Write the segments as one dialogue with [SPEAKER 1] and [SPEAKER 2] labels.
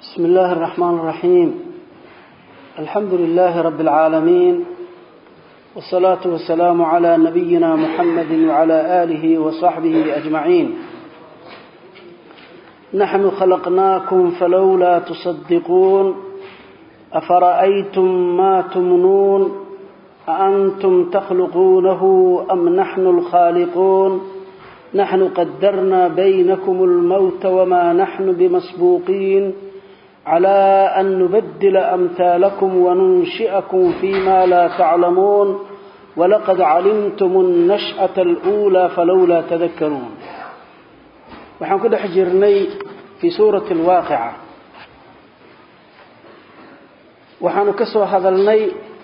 [SPEAKER 1] بسم الله الرحمن الرحيم الحمد لله رب العالمين والصلاة والسلام على نبينا محمد وعلى آله وصحبه أجمعين نحن خلقناكم فلولا تصدقون أفرأيتم ما تمنون أأنتم تخلقونه أم نحن الخالقون نحن قدرنا بينكم الموت وما نحن بمسبوقين على أن نبدل أمثالكم وننشئكم فيما لا تعلمون ولقد علمتم النشأة الأولى فلولا تذكرون waxaan ku dhex jirnay fii suurati alwaaqica waxaanu ka soo hadalnay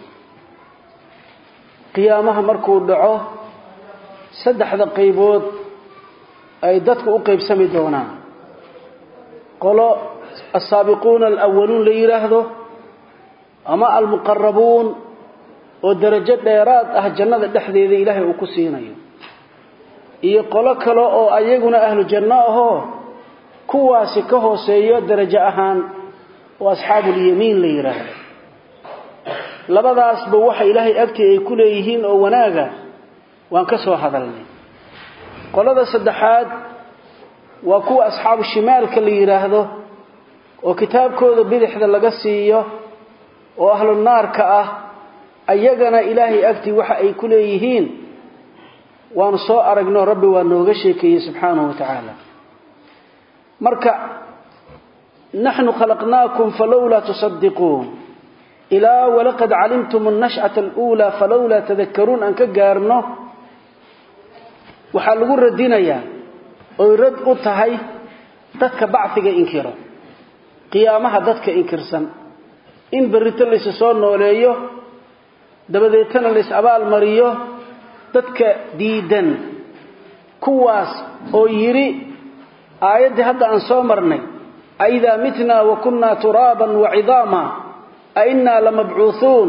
[SPEAKER 1] qiyaamaha markuu dhaco saddexda qaybood ay dadku u qaybsami doonaan qolo asaabiquuna alawaluun la yidhaahdo ama almuqarabuun oo darajo dheeraad ah jannada dhexdeeda ilaahay uu ku siinayo iyo qolo kale oo ayaguna ahlu janno ahoo kuwaasi ka hooseeyo darajo ahaan oo asxaabuulyamiin la yidhaahdo labadaasba waxa ilaahay agtii ay ku leeyihiin oo wanaaga waan ka soo hadalnay qolada saddexaad waa kuwa asxaabu shimaalka la yidhaahdo oo kitaabkooda bidixda laga siiyo oo ahlu naarka ah ayagana ilaahay agtii waxa ay ku leeyihiin waanu soo aragno rabbi waa nooga sheekeeyey subxaanahu wa tacaala marka naxnu khalaqnaakum falowlaa tusadiquun ilaa walaqad calimtum annash'ata aluulaa falowlaa tadakaruun aan ka gaarno waxaa lagu radinayaa oy rad u tahay dadka bacfiga inkiro qiyaamaha dadka inkirsan in berrito laysu soo nooleeyo dabadeetana lays abaal mariyo dadka diidan kuwaas oo yidhi aayaddii hadda aan soo marnay aidaa mitnaa wa kunnaa turaaban wa cidaama a innaa lamabcuuhuun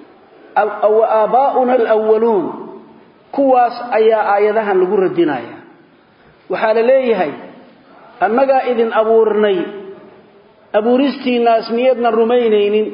[SPEAKER 1] wa aabaa'una alwaluun kuwaas ayaa aayadahan lagu radinaya waxaa la leeyahay annagaa idin abuurnay abuuristiinnaas miyaednan rumaynaynin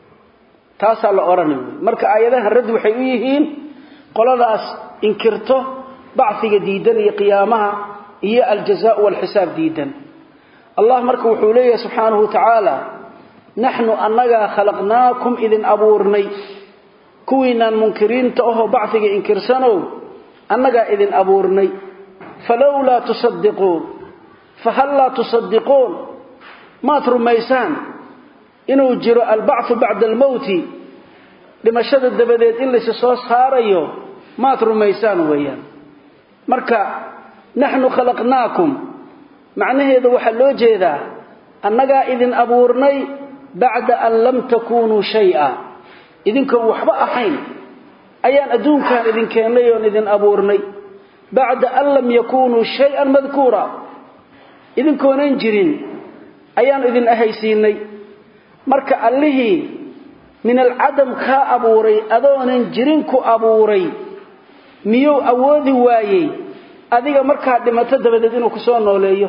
[SPEAKER 1] taasaa la odhanay marka aayadahan radd waxay u yihiin qoladaas inkirto bacfiga diidan iyo qiyaamaha iyo aljazaau walxisaab diidan allah marka wuxuu leeyahay subxaanahu wa tacaala naxnu annagaa khalaqnaakum idin abuurnay kuwiinaan munkiriinta ahoo bacfiga inkirsanow annagaa idin abuurnay falowlaa tusadiquun fahallaa tusadiquun maad rumaysaan inuu jiro albacfu bacda almowti dhimashada dabadeed in laysa soo saarayo maad rumaysaan weeyaan marka naxnu khalaqnaakum macnaheeda waxaa loo jeedaa annagaa idin abuurnay bacda an lam takuunuu shay'a idinkoon waxba ahayn ayaan adduunkan idin keennay oon idin abuurnay bacda an lam yakuunuu shay-an madkuura idinkoonan jirin ayaan idin ahaysiinay marka allihii min alcadam kaa abuuray adoonan jirin ku abuuray miyuu awoodi waayey adiga markaa dhimato dabadeed inuu ku soo nooleeyo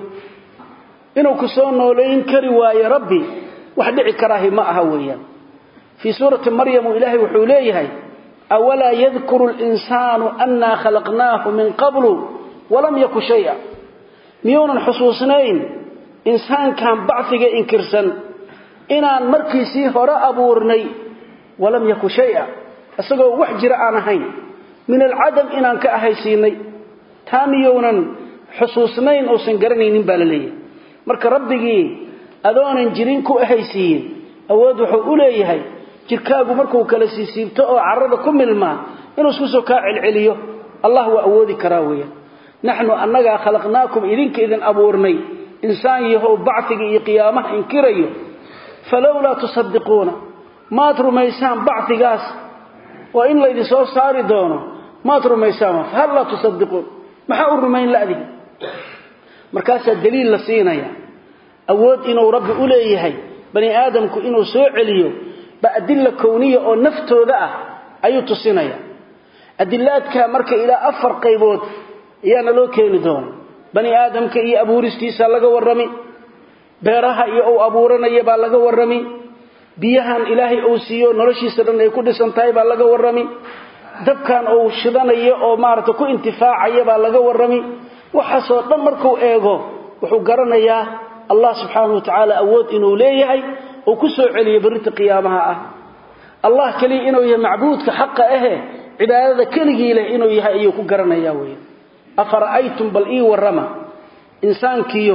[SPEAKER 1] inuu ku soo nooleyn kari waayo rabbi wax dhici karaahi ma aha weeyaan fii suurati maryamu ilaahay wuxuu leeyahay awalaa yadkuru linsaanu annaa khalaqnaahu min qablu walam yaku shaya miyuunan xusuusnayn insaankan bacfiga inkirsan inaan markiisii hore abuurnay walam yaku shaya isagoo wax jira aan ahayn min alcadam inaan ka ahaysiinay taa miyounan xusuusnayn uusan garanaynin baa la leeyahay marka rabbigii adoonan jirin ku ahaysiiyin awood wuxuu u leeyahay jirkaagu markuu kala siisiibto oo carrada ku milmaa inuu isku soo kaa celceliyo allah waa awoodi karaa weeyaan naxnu annagaa khalaqnaakum idinka idin abuurnay insaan yahow bacfiga iyo qiyaamaha inkirayo falowlaa tusadiquuna maad rumaysaan bacfigaas oo in laydin soo saari doono maad rumaysaan fahal laa tusadiquun maxaa u rumayn ladiga markaasaa daliil la siinaya awood inuu rabbi u leeyahay bani aadamku inuu soo celiyo ba adilla kowniya oo naftooda ah ayuu tusinaya adilaadkaa marka ilaa afar qaybood ayaana loo keeni doona bani aadamka iyo abuuristiisa laga warrami beeraha iyo uu abuuranaya baa laga warrami biyahan ilaahay uu siiyo noloshiisa dhan ay ku dhisan tahay baa laga warrami dabkan uu shidanayo oo maarata ku intifaacaya baa laga warrami waxaasoo dhan markuu eego wuxuu garanayaa allah subxaanahu wa tacaala awood inuu leeyahay uu ku soo celiyo berrinta qiyaamaha ah allah keliya inuu yahay macbuudka xaqa ahe cibaadada keligii leh inuu yahay ayuu ku garanayaa wey afara'aytum bal ii warrama insaankiyo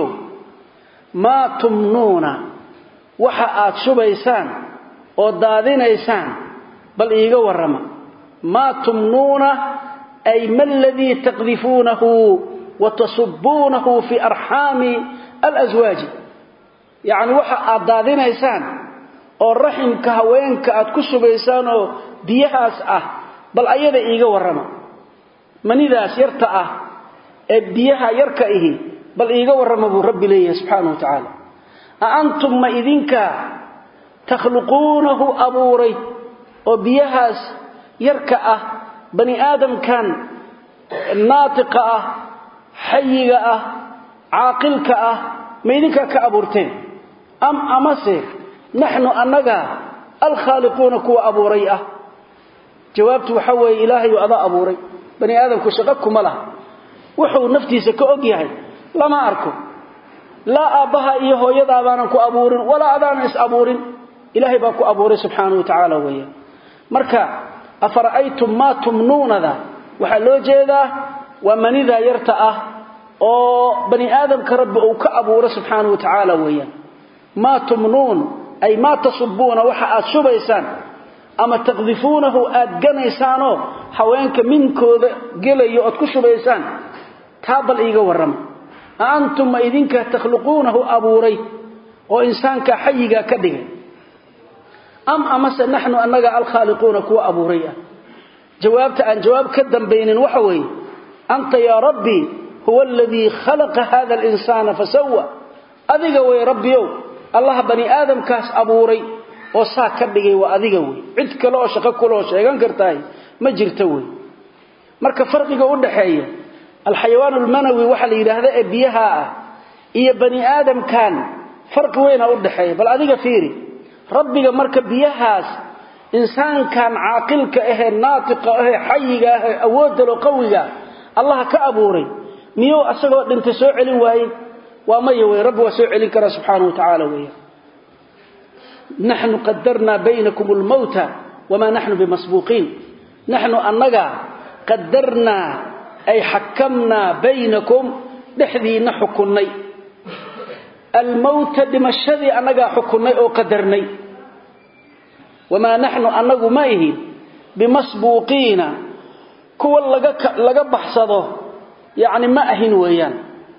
[SPEAKER 1] maa tumnuuna waxa aad shubaysaan oo daadinaysaan bal iiga warrama maa tumnuuna ay ma aladii taqdifuunahu wa tasubbuunahu fii arxaami alaswaaji yacni waxa aad daadinaysaan oo raximka haweenka aad ku shubaysaan oo biyahaas ah bal ayada iiga warrama manidaas yarta ah ee biyaha yarka ihi bal iiga warrama buu rabbi leeyahay subxaanahu wa tacaala a antum ma idinka takhluquunahu abuuray oo biyahaas yarka ah bani aadamkan naatiqa ah xayiga ah caaqilka ah ma idinkaa ka abuurteen am amase naxnu annaga alkhaaliquuna kuwa abuuray ah jawaabtu waxa weeye ilaahayu adaa abuuray bani aadamku shaqo kuma laha wuxuu naftiisa ka og yahay lama arko laa aabbaha iyo hooyadaa baanan ku abuurin walaa adaanan is abuurin ilaahay baa ku abuuray subxaanahu wa tacaala weeyaan marka afara'aytum maa tumnuunada waxaa loo jeedaa waa manidaa yarta ah oo bani aadamka rabbi uu ka abuuro subxaanahu wa tacaala weeyaan maa tumnuun ay maa tasubbuuna waxa aad shubaysaan ama taqdifuunahu aad ganaysaanoo haweenka minkooda gelayo ood ku shubaysaan taa bal iiga warrama a antum ma idinka takhluquunahu abuuray oo insaankaa xayigaa ka dhigay am amase naxnu annaga alkhaaliquuna kuwa abuuray ah jawaabta aan jawaab ka dambaynin waxa weeye anta yaa rabbii huwa aladii khalaqa hada alinsaana fasawa adiga wey rabbiyow allaha bani aadamkaas abuuray oo saa ka dhigay waa adiga wey cid kale oo shaqo kule oo sheegan kartahay ma jirto wey marka farqiga u dhaxeeya alxayawaan almanawi waxaa la yidhaahda ee biyaha ah iyo bani aadamkan farqi weyna u dhaxeeya bal adiga fiiri rabbiga marka biyahaas insaankan caaqilka ahee naatiqa ahee xayiga ahee awoodalo qawiga allaha ka abuuray miyuu asagoo dhintay soo celin waaye waa maya wey rabbi waa soo celin karaa subxaanahu wa tacaala weya naxnu qadarnaa baynakum almowta wamaa naxnu bimasbuuqiin naxnu annaga qadarnaa ay xakamnaa baynakum dhexdiinna xukunnay almowta dhimashadii annagaa xukunnay oo qadarnay wamaa naxnu annagu ma ihin bimasbuuqiina kuwa laga baxsado yacni ma ahin weeyaan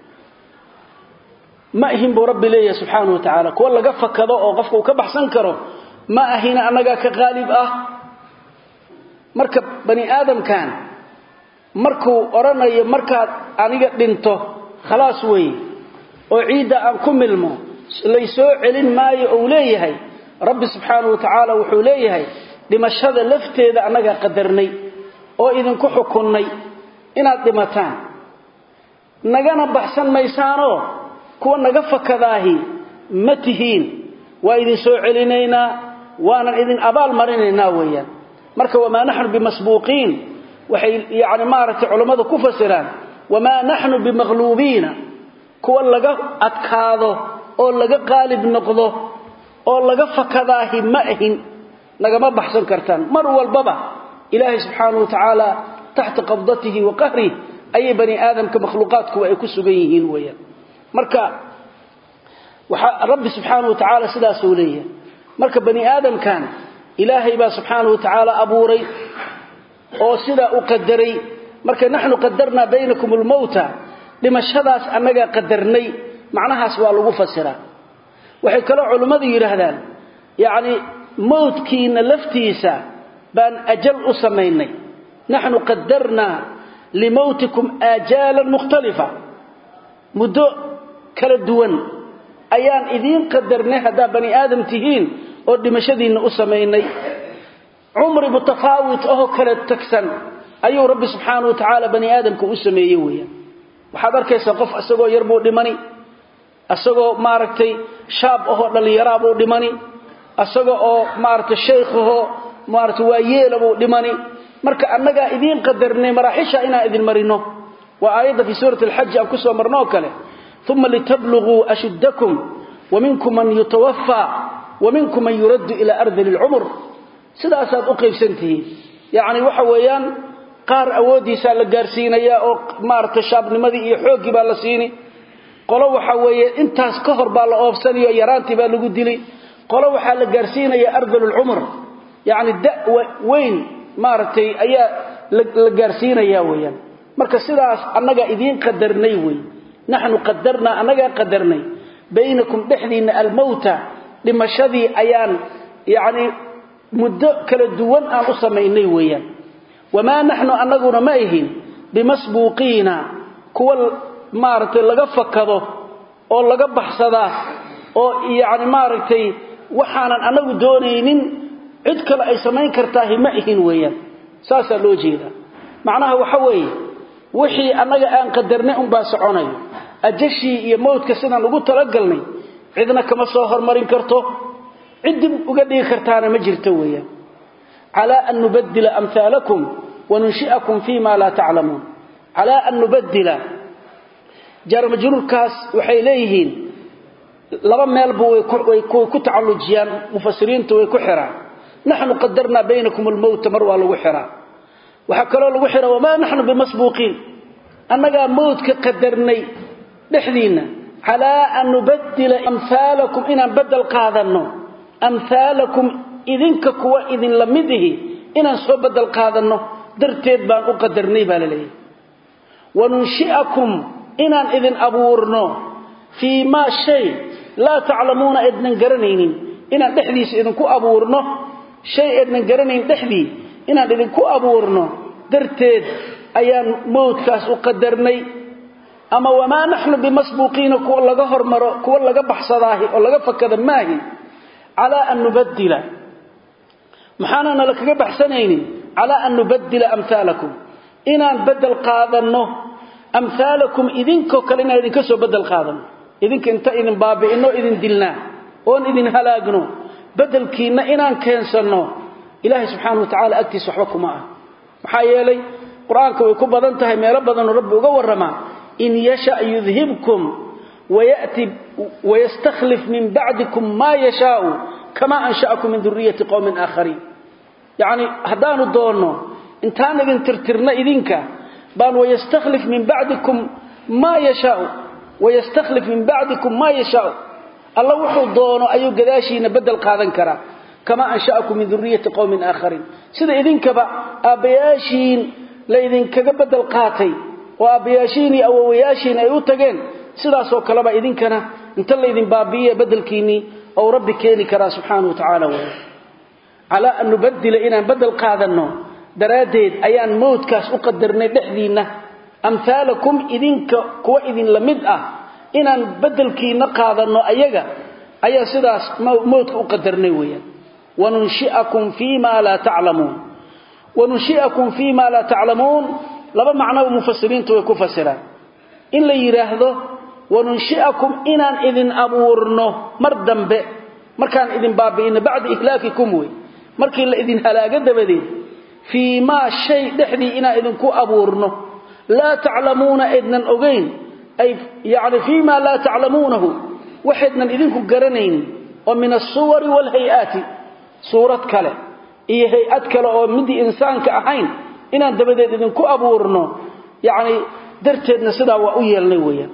[SPEAKER 1] ma ahin buu rabbi leeyahay subxaanahu wa tacaala kuwa laga fakado oo qofka uu ka baxsan karo ma ahina annagaa ka qaalib ah marka bani aadamkan markuu odhanayo markaad aniga dhinto khalaas weeye oo ciidda aan ku milmo laysoo celin maayo ou leeyahay rabbi subxaanahu wa tacaala wuxuu leeyahay dhimashada lafteeda annagaa qadarnay oo idinku xukunnay inaad dhimataan nagana baxsan maysaanoo kuwa naga fakadaahi ma tihiin waa idin soo celinaynaa waanan idin abaal marinaynaa weeyaan marka wamaa naxnu bimasbuuqiin waxay yani maaragtay culammadu ku fasiraan wamaa naxnu bimaqluubiina kuwa laga adkaado oo laga qaalib noqdo oo laga fakadaahi ma ahin nagama baxsan kartaan mar walbaba ilaahay subxaanahu wa tacaala taxta qabdatihi wa qahrih ayay bani aadamka makhluuqaadkuwa ay ku sugan yihiin weeyaan marka waxaa rabbi subxaanahu wa tacaala sidaasuu leeyahay marka bani aadamkan ilaahay baa subxaanahu wa tacaala abuuray oo sidaa u qadaray marka naxnu qadarnaa baynakum almowta dhimashadaas annagaa qadarnay macnahaas waa lagu fasiraa waxay kaloo culimmadu yidhaahdaan yacni mowdkiina laftiisa baan ajal u samaynay naxnu qadarnaa limowtikum aajaalan mukhtalifa muddo kala duwan ayaan idiin qadarnay haddaa bani aadam tihiin oo dhimashadiinna u samaynay cumri mutafaawit ahoo kala tagsan ayuu rabbi subxaanahu wa tacaala bani aadamka u sameeyey weeyaan waxaad arkaysaa qof isagoo yar buu dhimani asagoo maaragtay shaab ahoo dhallinyaraabuu dhimani asaga oo maaragtay shaykhahoo maaragtay waa yeelabuu dhimani marka annagaa idiin qadarnay maraaxisha inaan idin marino waa aayadda fii suurati alxaji aan ku soo marno oo kale uma litabluguu ashuddakum waminkum man yutawafaa waminkum man yuraddu ilaa ardali lcumur sidaasaad u qaybsantihiin yacni waxa weeyaan qaar awooddiisaa la gaarsiinayaa oo maaragtay shaabnimadii iyo xooggii baa la siini qolo waxa weeye intaas ka hor baa la oobsanayo yaraantii baa lagu dilay qolo waxaa la gaarsiinayaa ardalulcumr yacni da weyn maaragtay ayaa la gaarsiinayaa weeyaan marka sidaas annagaa idiin qadarnay wey naxnu qadarnaa annagaa qadarnay baynakum dhexdiinna almowta dhimashadii ayaan yacni muddo kala duwan aan u samaynay weeyaan wamaa naxnu annaguna ma ihin bimasbuuqiina kuwa maaragtay laga fakado oo laga baxsadaa oo yacni maaragtay waxaanan annagu doonaynin cid kale ay samayn kartaahi ma ihin weeyaan saasaa loo jeedaa macnaha waxa weeye wixii annaga aan qadarnay unbaa soconayo ajashii iyo mawdka sidaan ugu talagalnay cidna kama soo hormarin karto cid dib uga dhigi kartaana ma jirto weeyaan calaa an nubaddila amhaalakum wanunshi'akum fii ma laa taclamuun calaa an nubaddila jaarmajruurkaas waxay leeyihiin laba meelba way ku tacallujiyaan mufasiriintu way ku xiraan naxnu qadarnaa baynakum almowta mar waa lagu xiraa waxaa kaloo lagu xiraa wamaa naxnu bimasbuuqiin annagaa mowdka qadarnay dhexdiinna calaa an nubaddila amhaalakum inaan bedel qaadanno amhaalakum idinka kuwa idin la mid ihi inaan soo bedel qaadanno darteed baan u qadarnay baa la leeyahy wanunshi'akum inaan idin abuurno fii maa shay laa taclamuuna eednan garanaynin inaan dhexdiisa idinku abuurno shay eednan garanayn dhexdii inaan idinku abuurno darteed ayaan mowdkaas u qadarnay ama wamaa naxnu bimasbuuqiina kuwa laga hormaro kuwa laga baxsadaahi oo laga fakada maahi calaa an nubaddila maxaana nala kaga baxsanaynin calaa an nubaddila amhaalakum inaan bedel qaadanno amhaalakum idinkoo kale inaan idinka soo bedel qaadanno idinka inta idin baabi'inno idin dilnaa oon idin halaagno bedelkiinna inaan keensanno ilaahay subxaana wa tacala agtiisa waxba kuma ah maxaa yeelay qur-aanka way ku badan tahay meelo badanoo rabbi uga warramaa in yasha yudhibkum wayati wayastakhlif min bacdikum maa yashaau kamaa ansha'akum min duriyati qowmin aakhariin yacni haddaanu doonno intaan idin tirtirna idinka baan wayastakhlif min bacdikum maa yashaau wayastakhlif min bacdikum maa yashaau alla wuxuu doono ayuu gadaashiina bedel qaadan karaa kamaa ansha'akum min duriyati qowmin aakhariin sida idinkaba aabbayaashiin la idinkaga bedel qaatay oo aabbayaashiin iyo awowayaashiin ay u tageen sidaasoo kaleba idinkana inta laydin baabi'iye bedelkiinnii ou rabbi keeni karaa subxaana wa tacaala wey calaa an nubaddila inaan bedel qaadanno daraaddeed ayaan mowdkaas u qadarnay dhexdiinna amhaalakum idinka kuwa idin la mid ah inaan bedelkiinna qaadanno ayaga ayaa sidaas mowdka u qadarnay weeyaan wanunshi'akum fii ma laa taclamuun wanunshi'akum fii ma laa taclamuun laba macnoba mufasiriintu way ku fasiraan in la yidhaahdo wanunshi'akum inaan idin abuurno mar dambe markaan idin baabi'ino bacda ihlaakikum wey markii la idin halaago dabadeed fii maa shay dhexdii inaan idinku abuurno laa taclamuuna aydnan ogayn ay yacni fii maa laa taclamuunahu waxaydnan idinku garanaynin oo min alsuwari waalhay-aati suurad kale iyo hay-ad kale oo midii insaanka ahayn inaan dabadeed idinku abuurno yacni darteedna sidaa waa u yeelnay weeyaan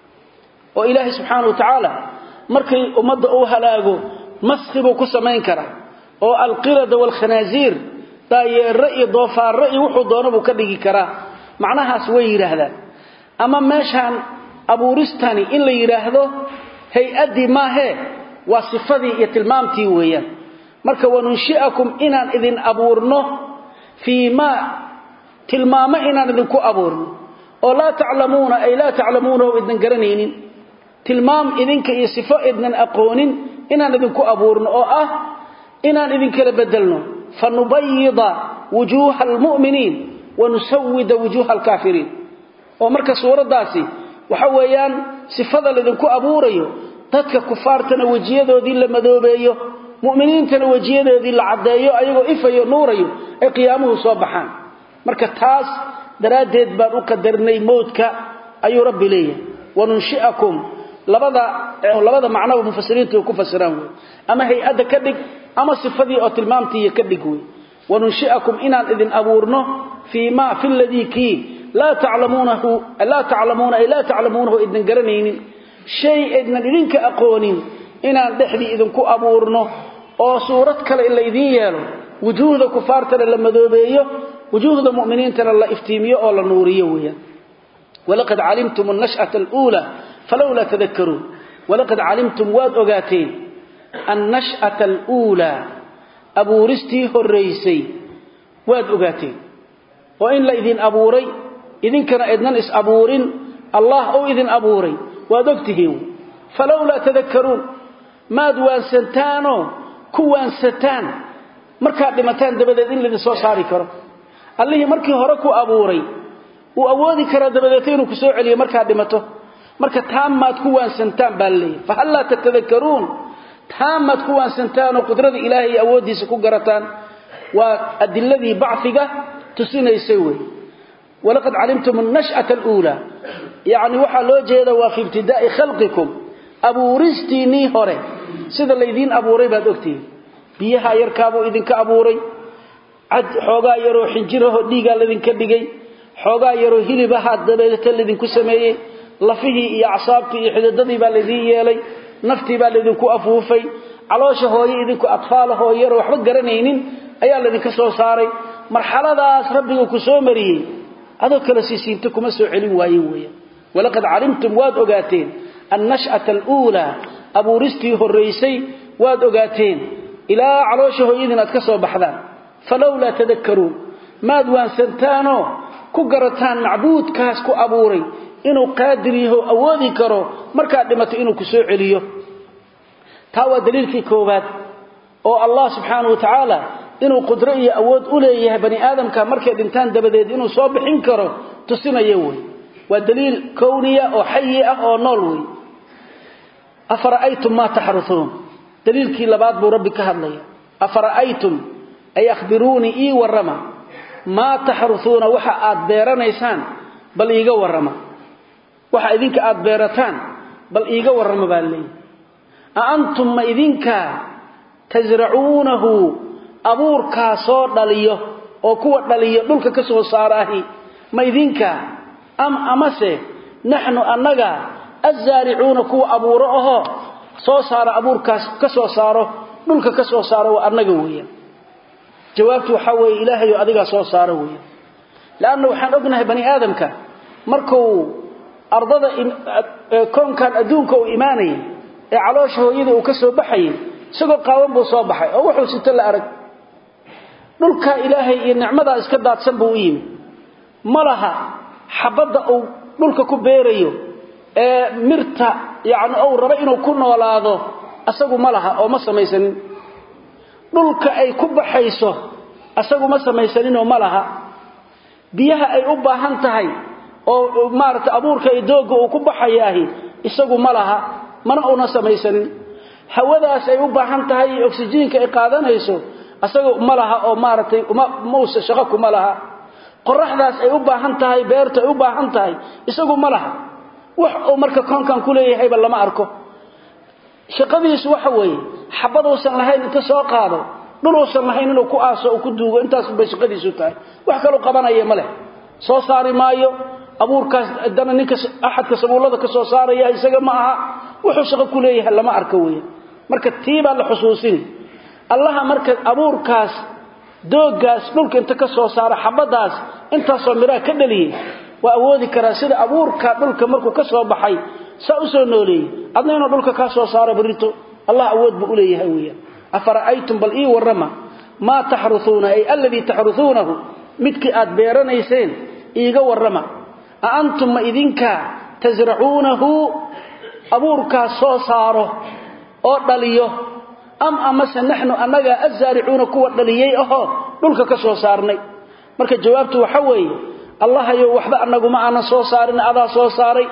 [SPEAKER 1] oo ilaahay subxaana wa tacaala markay ummadda uu halaago maski buu ku samayn karaa oo alqirada waalkhanaasiir daayeero iyo doofaarro iyo wuxuu doono buu ka dhigi karaa macnahaas way yidhaahdaan ama meeshaan abuuristani in la yidhaahdo hay-addii maahee waa sifadii iyo tilmaamtii weeyaan marka wanunshi'akum inaan idin abuurno fii maa tilmaamo inaan idinku abuurno oo laa taclamuuna ay laa taclamuunahu idnan garanaynin tilmaam idinka iyo sifo idnan aqoonin inaan idinku abuurno oo ah inaan idinkala bedelno fanubayida wujuuha almu'miniin wanusawida wujuuha alkaafiriin oo marka suuraddaasi waxa weeyaan sifada lidinku abuurayo dadka kufaartana wejiyadoodii la madoobeeyo mu'miniintana wejiyadoodii la caddeeyo ayagoo ifayo nuurayo ay qiyaamuhu soo baxaan marka taas daraaddeed baan u qadarnay mowdka ayuu rabbi leeyahay wanunshi'akum labada labada macnaba mufasiriintu ku fasiraan wey ama hay-adda ka dhig ama sifadii oo tilmaamtiiyo ka dhig wey wanunshi'akum inaan idin abuurno fii ma fi ladii kii laa taclamuunahu laa taclamuuna ay laa taclamuunahu idin garanaynin shay idnan idinka aqoonin inaan dhexdii idinku abuurno oo suurad kale in la idiin yeelo wujuuhda kufaartana la madoobeeyo wujuuhda mu'miniintana la iftiimiyo oo la nuuriyo weeyaan walaqad calimtum annash'ata aluula falowlaa tadakkaruun walaqad calimtum waad ogaateen annash'ata aluulaa abuuristii horraysay waad ogaateen oo in la idin abuuray idinkana idnan is abuurin allah ou idin abuuray waad ogtihiin falowlaa tadakkaruun maad waansantaanoo ku waansataan markaad dhimataan dabadeed in laydin soo saari karo allihii markii hore ku abuuray wuu awoodi karaa dabadeeta inuu ku soo celiyo markaad dhimato marka taamaad ku waansantaan baa laleeyahy fahallaa tatadakaruun taamaad ku waansantaanoo qudrada ilaahay iyo awooddiisa ku garataan waa adiladii bacfiga tusinaysay wey walaqad calimtum annash'ata aluulaa yacni waxaa loo jeeda waa fi ibtidaa'i khalqikum abuuristiinnii hore sida laydiin abuuray baad ogtihiin biyaha yarkaabuu idinka abuuray cad xoogaa yaroo xinjiraho dhiigaa laydinka dhigay xoogaa yaroo hilibahaa dabeeta laydinku sameeyey lafihii iyo acsaabtii iyo xididadii baa laydiin yeelay naftii baa laydinku afuufay caloosha hooye idinku atfaalahoo yaroo waxba garanaynin ayaa laydinka soo saaray marxaladaas rabbiga ku soo mariyey adoo kale siisiinta kuma soo celin waayen weeyaan walaqad calimtum waad ogaateen annash'ata aluulaa abuuristii horraysay waad ogaateen ilaa caloosha hooyadiin aad ka soo baxdaan falowlaa tadakkaruun maad waansantaanoo ku garataan macbuudkaas ku abuuray inuu qaadir yaho awoodi karo markaad dhimato inuu ku soo celiyo taa waa daliilkii koowaad oo allah subxaanahu wa tacaala inuu qudro iyo awood u leeyahay bani aadamka markay dhintaan dabadeed inuu soo bixin karo tusinaya wey waa daliil kowniya oo xayi ah oo nool wey afara'aytum maa taxrusuun daliilkii labaad buu rabbi ka hadlaya afara'aytum ay akhbiruunii ii warrama maa taxrusuuna waxa aad beeranaysaan bal iiga warrama waxa idinka aad beerataan bal iiga warrama baa leeyahy a antum ma idinkaa tasracuunahu abuurkaa soo dhaliyo oo kuwa dhaliyo dhulka ka soo saaraahi ma idinkaa am amase naxnu annaga azzaaricuuna kuwa abuuro ahoo soo saara abuurkaas ka soo saaro dhulka ka soo saaro waa annaga weeyaan jawaabtu waxaa weeye ilaahayo adigaa soo saaro weeyaan leanna waxaan ognahay bani aadamka markuu ardada koonkan adduunka uu imaanayay ee caloosha hooyada uu ka soo baxayay isagoo qaawan buu soo baxay oo wuxuu sito la arag dhulkaa ilaahay iyo nicmadaa iska daadsan buu u yimi ma laha xabadda uu dhulka ku beerayo ee mirta yacni ou rabo inuu ku noolaado asagu ma laha oo ma samaysanin dhulka ay ku baxayso asagu ma samaysaninoo ma laha biyaha ay u baahan tahay oo maaragtay abuurka iyo doogga uu ku baxayaahi isagu ma laha mana una samaysanin hawadaas ay u baahan tahay iyo oksijiinka ay qaadanayso asaga ma laha oo maaragtay mausa shaqo kuma laha qoraxdaas ay u baahan tahay beerta ay u baahan tahay isagu ma laha wax uu marka koonkan ku leeyahayba lama arko shaqadiisu waxa weeye xabaduusan lahayn inta soo qaado dhuluusan lahayn inuu ku aaso uu ku duugo intaas bay shaqadiisu tahay wax kaloo qabanaya ma leh soo saari maayo abuurkaas dana ninka axadka sabuullada ka soo saaraya isaga ma aha wuxuu shaqo ku leeyahay lama arko weeye marka tii baa la xusuusini allaha marka abuurkaas dooggaas dhulka inta ka soo saara xabadaas intaasoo midhaha ka dhaliyey waa awoodi karaa sida abuurka dhulka markuu ka soo baxay saa u soo nooleeyey adna inuu dhulka kaa soo saaro barito allah awood buu u leeyahay weeyaan afara'aytum bal ii warrama maa taxrusuuna ay alladii taxrusuunahu midkii aad beeranayseen iiga warrama a antum ma idinkaa tasracuunahu abuurkaas soo saaro oo dhaliyo am amase naxnu annagaa azzaaricuuna kuwa dhaliyey ahoo dhulka ka soo saarnay marka jawaabtu waxa weeye allahayow waxba annaguma aanan soo saarin adaa soo saaray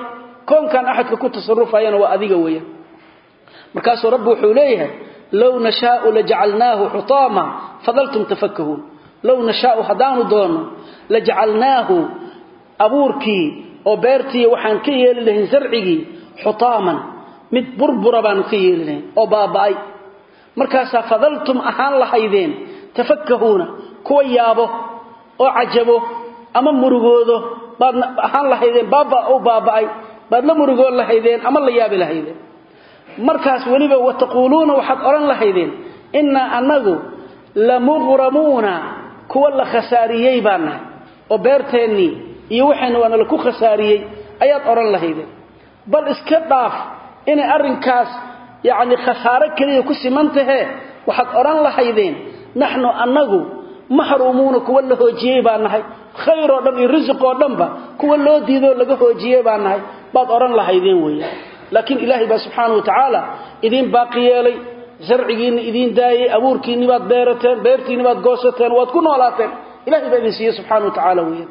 [SPEAKER 1] koonkan axadka ku tasarufayana waa adiga weeyaan markaasuu rabbi wuxuu leeyahay low nashaau lajacalnaahu xutaama fadaltum tafakahuun low nashaau haddaanu doonno lajacalnaahu abuurkii oo beertii waxaan ka yeeli lahayn sarcigii xutaaman mid burbura baanu ka yeeli lahayn oo baaba'ay markaasaa fadaltum ahaan lahaydeen tafakahuuna kuwa yaabo oo cajabo ama murugoodo baad ahaan lahaydeen baaba u baaba'ay baad la murugoon lahaydeen ama la yaabi lahaydeen markaas weliba wataquuluuna waxaad odhan lahaydeen innaa annagu lamuqramuuna kuwa la khasaariyey baan nahay oo beerteennii iyo waxayna waana laku khasaariyey ayaad odhan lahaydeen bal iska dhaaf inay arrinkaas yacni khasaaro keliya ku siman tahee waxaad odhan lahaydeen naxnu annagu maxruumuuna kuwa la hoojiyey baan nahay khayr oo dhan iyo risiq oo dhanba kuwa loo diidoo laga hoojiyey baan nahay baad odhan lahaydeen weeyaan laakiin ilaahay baa subxaana wa tacaala idiin baaqi yeelay sarcigiinna idiin daayey abuurkiinni baad beerateen beertiinni baad goosateen waad ku noolaateen ilahay baa idin siiyey subxana wa tacaala weeyaan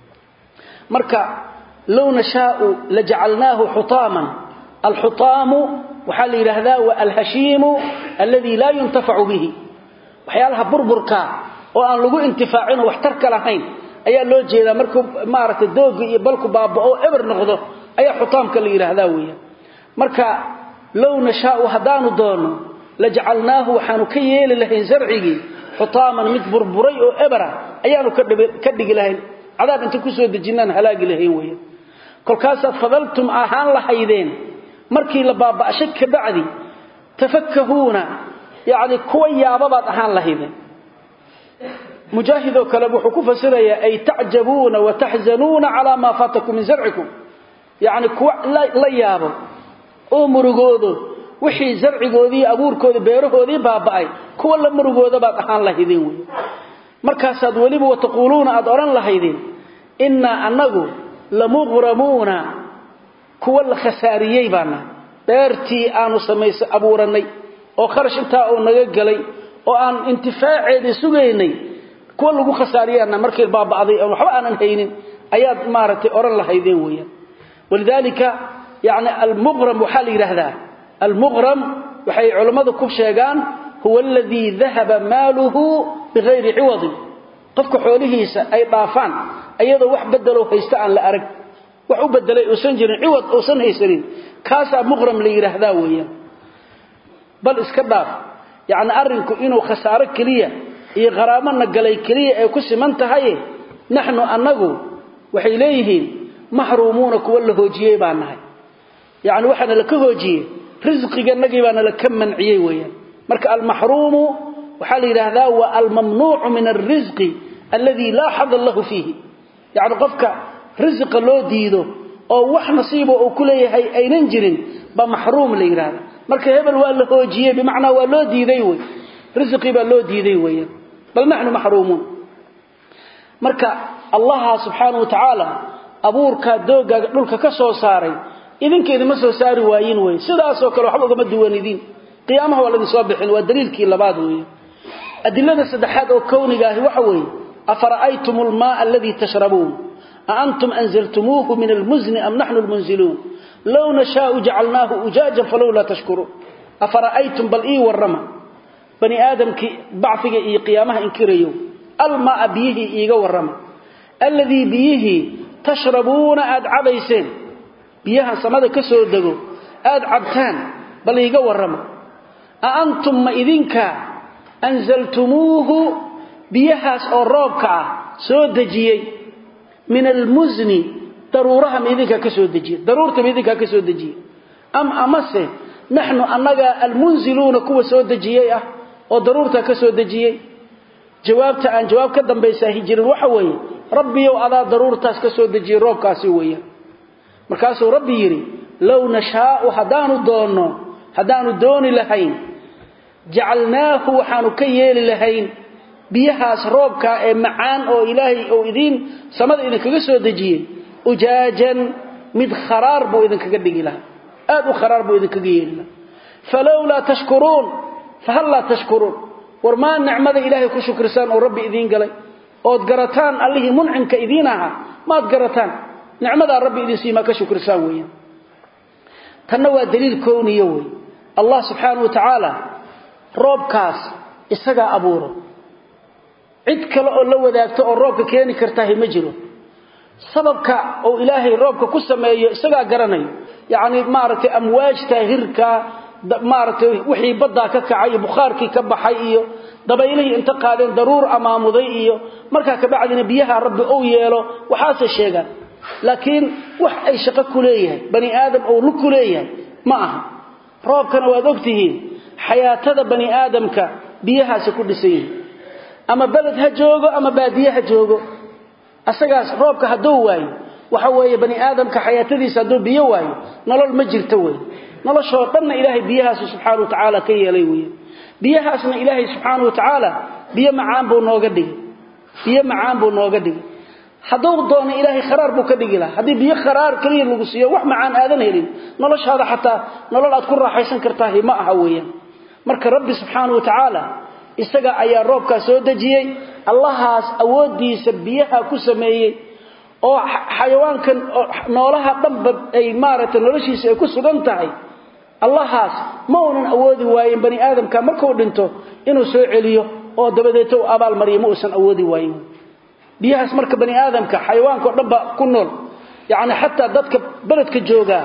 [SPEAKER 1] marka low nashaau lajacalnaahu xutaaman alxutaamu waxaa la yidhaahdaa wa alhashiimu alladii laa yuntafacu bihi waxyaalaha burburkaa oo aan lagu intifaacin oo waxtarka lahayn ayaa loo jeedaa markuu maaragtay dooga iyo balku baaba'o eber noqdo ayaa xutaamka la yidhaahdaa weeyaan marka low nashaau haddaanu doonno lajacalnaahu waxaanu ka yeeli lahayn sarcigii xutaaman mid burburay oo ebera ayaanu ka dhigi lahayn cadaab inta kusoo dejinaan halaagi lahayn weeyaan kolkaasaad fadaltum ahaan lahaydeen markii la baaba'shay ka bacdi tafakahuuna yacni kuwa yaababaad ahaan lahaydeen mujaahidoo kale wuxuu ku fasirayaa ay tacjabuuna wa taxzanuuna calaa maa faatakum min sarcikum yacni kuwa la yaabo oo murugoodo wixii sarcigoodii abuurkoodii beerahoodii baaba'ay kuwa la murugooda baad ahaan lahaydeen wey markaasaad weliba wataquuluuna aad odhan lahaydeen innaa annagu lamuqramuuna kuwa la khasaariyey baana beertii aanu samaysa abuurannay oo kharash intaa uu naga galay oo aan intifaaceedii sugaynay kuwa lagu khasaariyaana markii baaba'day aan waxba aanan haynin ayaad maaragtay odhan lahaydeen weeyaan walidaalika yacni almuqram waxaa la yidhaahdaa almuqram waxay culammadu ku sheegaan huwa aladii dahaba maaluhu bikayri ciwadin qofka xoolihiisa ay dhaafaan iyadoo wax bedeloo haysta aan la arag wax u bedelay uusan jirin ciwad uusan haysanin kaasaa muqram la yidhaahdaa weeyaan bal iska dhaaf yacni arrinku inuu khasaaro keliya iyo qaraamana galay keliya ay ku siman tahaye naxnu annagu waxay leeyihiin maxruumuuna kuwa la hoojiyey baan nahay yacni waxaana la ka hoojiyey risqiganagii baana la ka manciyey weeyaan marka almaxruumu waxaa la yidhaahdaa waa almamnuucu min alrisqi alladii laa xada lahu fiihi yacni qofka risiqa loo diido oo wax nasiibo uu ku leeyahay aynan jirin baa maxruum la yidhaahda marka hebel waa la hoojiyey bimacnaa waa loo diiday wey risqii baa loo diiday weeyaan bal naxnu maxruumuun marka allaha subxaanahu wa tacaala abuurkaa doogaaga dhulka ka soo saaray idinka idima soo saari waayin wey sidaasoo kale waxba ugama duwanidin qiyaamaha waa laidinsoo bixin waa daliilkii labaad weeye adilada saddexaad oo kowniga ahi waxa weeye afara'aytum almaaa aladii tashrabuun aantum anzaltumuuhu min almuzni am naxnu lmunziluun low nashaau jacalnaahu ujaajan falowlaa tashkuruun afara'aytum bal ii warrama bani aadamkii bacfiga iyo qiyaamaha inkirayo almaaa biyihii iiga warrama alladii biyihii tashrabuuna aad cabayseen biyahan samada ka soo dego aad cabtaan bal iiga warrama a antum ma idinka anzaltumuuhu biyahaas oo roobka ah soo dejiyey min almusni daruuraha ma idinkaa ka soo dejiyey daruurta ma idinkaa ka soo dejiyey am amase naxnu annagaa almunziluuna kuwa soo dejiyey ah oo daruurtaa ka soo dejiyey jawaabta aan jawaab ka dambaysaa jirin waxa weeye rabbiyow adaa daruurtaas ka soo dejiyey roobkaasi weeyaan markaasuu rabbi yidhi low nashaau haddaanu doonno haddaanu dooni lahayn jacalnaahu waxaanu ka yeeli lahayn biyahaas roobkaa ee macaan oo ilaahay ou idiin samada idinkaga soo dejiyey ujaajan mid kharaar buu idinkaga dhigi lahaa aad u kharaar buu idinkaga yeeli lahaa falowlaa tashkuruun fahal laa tashkuruun war maa nicmada ilaahay ku shukrisaan oo rabbi idiin galay ood garataan allihii muncimka idiin ahaa maad garataan nicmadaa rabbi idin siimaa ka shukrisaan weeyaan tanna waa daliil kowniyo wey allah subxaanahu wa tacaala roobkaas isagaa abuuro cid kale oo la wadaagto oo roobka keeni kartahay ma jiro sababka uu ilaahay roobka ku sameeyo isagaa garanayo yacni maaragtay amwaajta hirka maaragtay wixii baddaa ka kacay iyo bukhaarkii ka baxay iyo dabaylihii inta qaadeen daruur amaamuday iyo markaa kabacdina biyaha rabbi ou yeelo waxaase sheegaan laakiin wax ay shaqo ku leeyahay bani aadam ou lug ku leeyahay ma aha roobkana waad ogtihiin xayaatada bani aadamka biyahaasi ku dhisan yihiin ama beled ha joogo ama baadiye ha joogo asagaas roobka hadduu waayo waxa weeye bani aadamka xayaatadiisa hadduu biyo waayo nolol ma jirto wey noloshoo dhanna ilaahay biyahaasu subxaana wa tacaala ka yeelay wey biyahaasna ilaahay subxaana wa tacaala biyo macaan buu nooga dhigay biyo macaan buu nooga dhigay hadduu doono ilaahay kharaar buu ka dhigi lahaa haddii biyo kharaar keliya lagu siiyo wax macaan aadan helin noloshaada xataa nolol aad ku raaxaysan kartaahi ma aha weeyaan marka rabbi subxaana wa tacaala isaga ayaa roobkaa soo dejiyey allahaas awooddiisa biyaha ku sameeyey oo xayawaankan noolaha dhanba ay maaragtay noloshiisa ay ku sugan tahay allahaas ma uunan awoodi waayen bani aadamka markuu dhinto inuu soo celiyo oo dabadeeto uu abaal mariyo ma uusan awoodi waayen biyahaas marka bani aadamka xayawaanka o dhan ba ku nool yacni xataa dadka beledka joogaa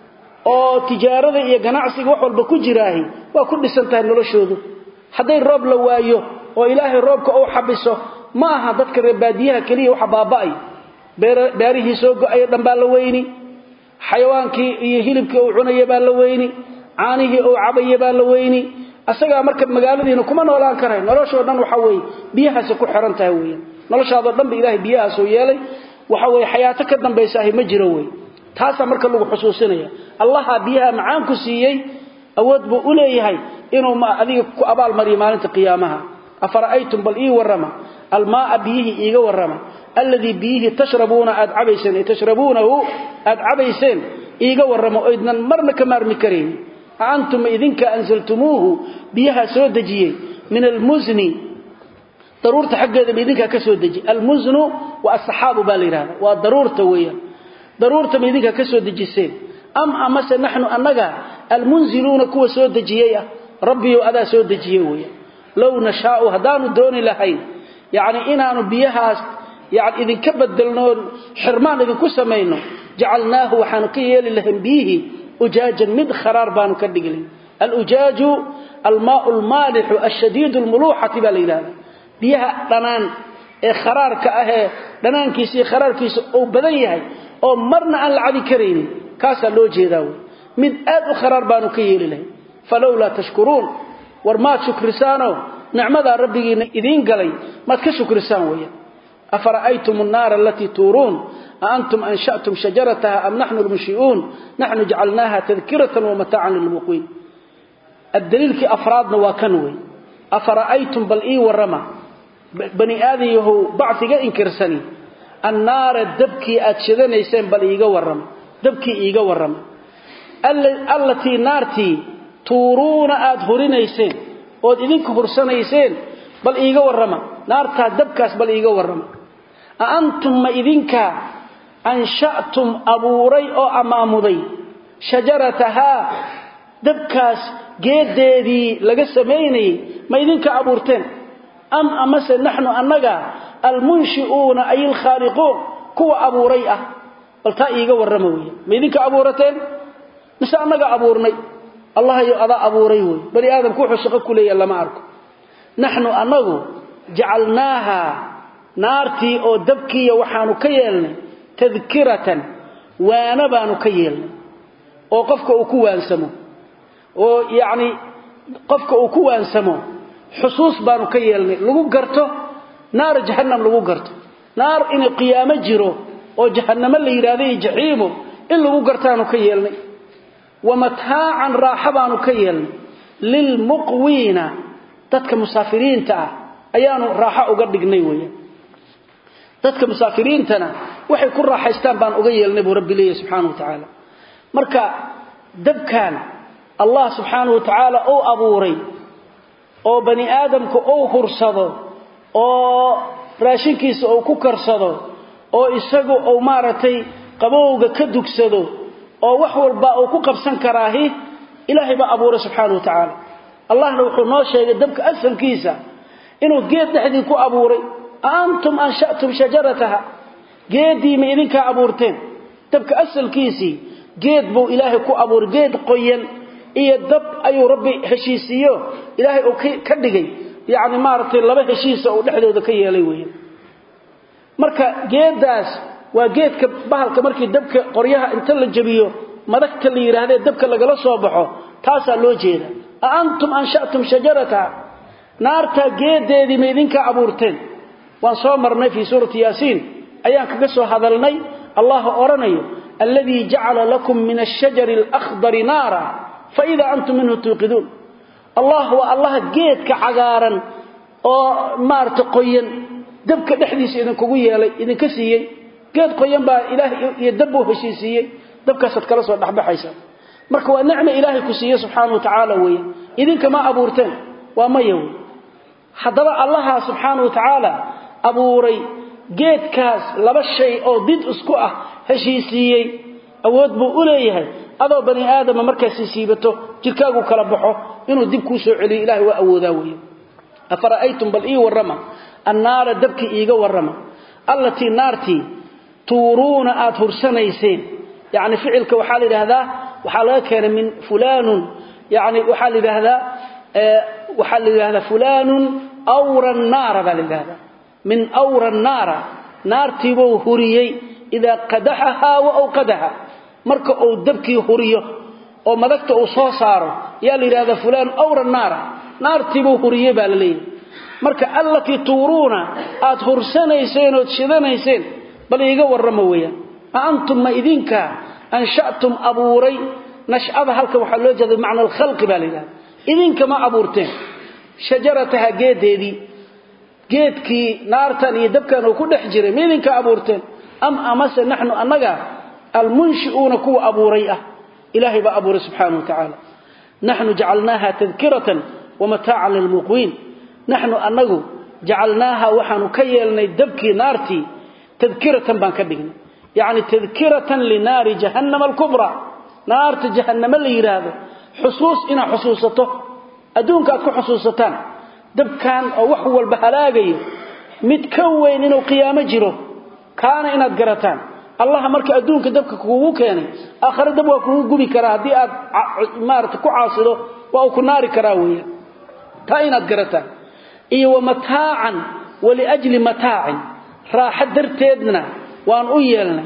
[SPEAKER 1] oo tijaarada iyo ganacsiga wax walba ku jiraahi waa ku dhisan tahay noloshoodu hadday roob la waayo oo ilaahay roobka uu xabiso ma aha dadka reebaadiyaha keliya waxa baaba'ay beerihii soo go-ayo dhan baa la weyni xayawaankii iyo hilibkii uu cunaya baa la weyni caanihii uu cabaya baa la weyni asagaa marka magaaladiina kuma noolaan karayn noloshoo dhan waxa weeye biyahaasi ku xiran tahay weeyaan noloshaadoo dhan ba ilaahay biyahaasoo yeelay waxa weeye xayaato ka dambaysaahi ma jiro wey taasaa marka lagu xusuusinaya allaha biyaha macaan ku siiyey awood buu u leeyahay inuu adiga ku abaal mariyo maalinta qiyaamaha afara'aytum bal ii warrama almaaa biyihii iiga warrama alladii biyihii tashrabuuna aad cabayseen ay tashrabuunahu aad cabayseen iiga warramo oydnan marna ka maarmi karayn a antum idinka anzaltumuuhu biyaha soo dejiyey min almusni daruurta xaggeeda ma idinkaa ka soo dejiye almusnu waa asaxaabu baa la yidhahda waa daruurta weeyaan daruurta ma idinkaa ka soo dejiseen am amase naxnu annaga almunziluuna kuwa soo dejiyey ah rabbiyow adaa soo dejiyey weeyaan low nashaau haddaanu dooni lahayn yacni inaanu biyahaas yani idinka bedelnoo xirmaan idinku samayno jacalnaahu waxaanu ka yeeli lahayn biyihii ujaajan mid kharaar baanu ka dhigi lahayn alujaaju almaau lmaalixu ashadiidu lmuluuxati baa la yidhahda biyaha dhanaan ee kharaarka ahee dhanaankiisa iyo kharaarkiisa uu badan yahay oo marna aan la cabi karaynin kaasaa loo jeedaa wey mid aad u kharaar baanu ka yeeli lahayn falowlaa tashkuruun war maad shukrisaanoo nicmadaa rabbigiina idiin galay maad ka shukrisaan weeyaan afara'aytum annaara alatii tuuruun a antum anshatum shajarataha am naxnu lmunshi'uun naxnu jacalnaaha tadkiratan wamataacan lilmuqiin addaliilkii afraadna waa kan wey afara'aytum bal ii warrama bani aadan yahow bacfiga inkirsani annaara dabkii aad shidanayseen bal iiga warrama dabkii iiga warrama allatii naartii tuuruuna aad hurinayseen ood idinka hursanayseen bal iiga warrama naartaa dabkaas bal iiga warrama a antum ma idinka ansha'tum abuuray oo ammaamuday shajaratahaa dabkaas geedeedii laga samaynayay ma idinka abuurteen am amase naxnu annaga almunshi'uuna ay alkhaaliquun kuwa abuuray ah bal taa iiga warrama weya ma idinka abuurateen mise annaga abuurnay allahayo adaa abuuray wey bani aadamku wuxuu shaqo ku leeyaha lama arko naxnu annagu jacalnaaha naartii oo dabkiiya waxaanu ka yeelnay tadkiratan waana baanu ka yeelnay oo qofka uu ku waansamo oo yacni qofka uu ku waansamo xusuus baanu ka yeelnay lagu garto naar jahannam lagu garto naar inuu qiyaamo jiro oo jahannamo la yidhahdo iyo jaxiimo in lagu gartaanu ka yeelnay wamataacan raaxa baanu ka yeelnay lilmuqwiina dadka musaafiriinta ah ayaanu raaxo uga dhignay weeyaan dadka musaafiriintana waxay ku raaxaystaan baan uga yeelnay buu rabbi leeyahy subxaanahu wa tacaala marka dabkan allah subxaanahu wa tacaala uu abuuray oo bani aadamku uu hursado oo raashinkiisa uu ku karsado oo isagu uu maaragtay qabowga ka dugsado oo wax walba uu ku qabsan karaahi ilaahay baa abuuray subxaanahu wa tacaala allahna wuxuu noo sheegay dabka asalkiisa inuu geed dhexdii ku abuuray aantum anshatum shajarataha geedii ma idinkaa abuurteen dabka asalkiisii geed buu ilaahay ku abuuray geed qoyan iyo dab ayuu rabbi heshiisiiyo ilaahay uu ka dhigay yacni maaragtay laba heshiisa uu dhexdooda ka yeelay weeye marka geeddaas waa geedka bahalka markii dabka qoryaha inta la jabiyo madagta la yidhaahdee dabka lagala soo baxo taasaa loo jeeda a antum anshatum shajarataha naartaa geedeedii ma idinkaa abuurteen waan soo marnay fii suurati yaasiin ayaan kaga soo hadalnay allah odhanayo alladii jacala lakum min ashajari alakhdari naara faida antum minhu tuuqiduun allah waa allaha geedka cagaaran oo maarata qoyan dabka dhexdiisa idinkugu yeelay idinka siiyey geed qoyan baa ilaah iyo dabbuu heshiisiiyey dabkaasaad kala soo dhexbaxaysa marka waa nicma ilaahay ku siiye subxaana wa tacaala weeye idinka ma abuurteen waa maya wey haddaba allaha subxaana wa tacaala abuuray geedkaas laba shay oo did isku ah heshiisiiyey awood buu u leeyahay adoo bani aadama markaa siisiibato jirkaagu kala baxo inuu dib kuu soo celiyo ilahay waa awoodaa weeye afara'aytum bal ii warrama annaara dabkii iiga warrama allatii naartii tuuruuna aad hursanayseen yacni ficilka waxaa la yidhaahdaa waxaa laga keenay min fulaanun yani waxaa la yidhaahdaa waxaa la yidhahdaa fulaanun awra naara baa la yidhahdaa min awra naara naartiibuu huriyey idaa qadaxahaa wa awqadaha marka uu dabkii huriyo oo madagta uu soo saaro yaa la yidhahdaa fulaan awra naara naartiibuu huriyey baa la leeyahay marka allatii tuuruuna aad hursanayseen ood shidanayseen bal iiga warrama weeyaan a antum ma idinka anshatum abuuray nash'ada halkan waxaa loo jeeda bimacna alkhalqi baa la yidhahda idinka ma abuurteen shajarataha geedeedii geedkii naartan iyo dabkan uu ku dhex jiray ma idinka abuurteen am amase naxnu annaga almunshi'uuna kuwa abuuray ah ilaahay baa abuuray subxaana wa tacaala naxnu jacalnaaha tadkiratan wamataacan lilmuqwiin naxnu annagu jacalnaaha waxaanu ka yeelnay dabkii naartii tadkiratan baan ka dhignay yacni tadkiratan linaari jahannama alkubraa naarta jahanname la yidhaahdo xusuus inaad xusuusato adduunka aad ku xusuusataan dabkan oo wax walba halaagayo mid ka weyn inuu qiyaamo jiro kaana inaad garataan allaha marka adduunka dabka kugu keenay aakhare dab waa kugu gubi karaa haddii aad maarata ku caasido waa uu ku naari karaa weeyaan taa inaad garataan iyo wa mataacan waliajli mataacin raaxo darteedna waan u yeelnay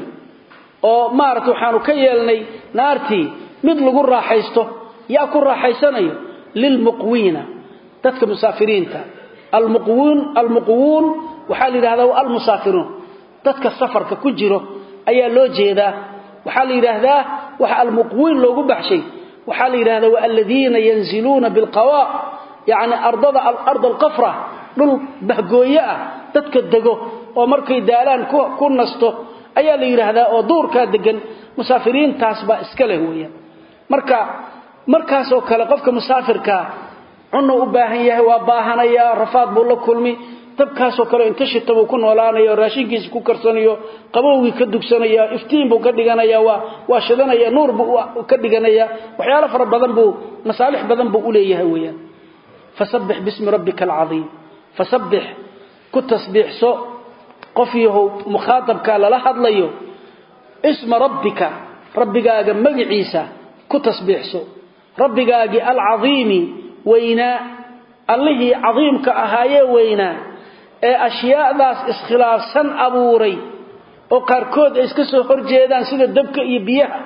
[SPEAKER 1] oo maarata waxaanu ka yeelnay naartii mid lagu raaxaysto yaa ku raaxaysanayo lilmuqwiina dadka musaafiriinta almuqwuun almuqwuun waxaa la yidhahdaa wa almusaafiruun dadka safarka ku jiro ayaa loo jeedaa waxaa la yidhaahdaa waxa almuqwiin loogu baxshay waxaa la yidhahdaa wa aladiina yanziluuna bilqawa yacni ardada alard alqafra dhul bahgooye ah dadka dego oo markay daalaan ku nasto ayaa la yidhaahdaa oo duurkaa degan musaafiriintaas baa iska leh weeyaan marka markaasoo kale qofka musaafirkaa cunuu u baahan yahay waa baahanayaa rafaad buu la kulmi dabkaasoo kale inta shita buu ku noolaanaya raashinkiisa ku karsanayo qabowgii ka dugsanaya iftiin buu ka dhiganaya waa waa shidanaya nuur buu ka dhiganaya waxyaalo fara badan buu masaalix badan buu u leeyahay weeyaan fasabbix bismi rabbika alcadiim fasabbix ku tasbiixso qof yahow mukhaatabka lala hadlayo isma rabbika rabbigaaga magiciisa ku tasbiixso rabbigaagii alcadiimi weynaa allihii cadiimka ahaayee weynaa ee ashyaadaas iskhilaafsan abuuray oo qaarkood ay iska soo horjeedaan sida dabka iyo biyaha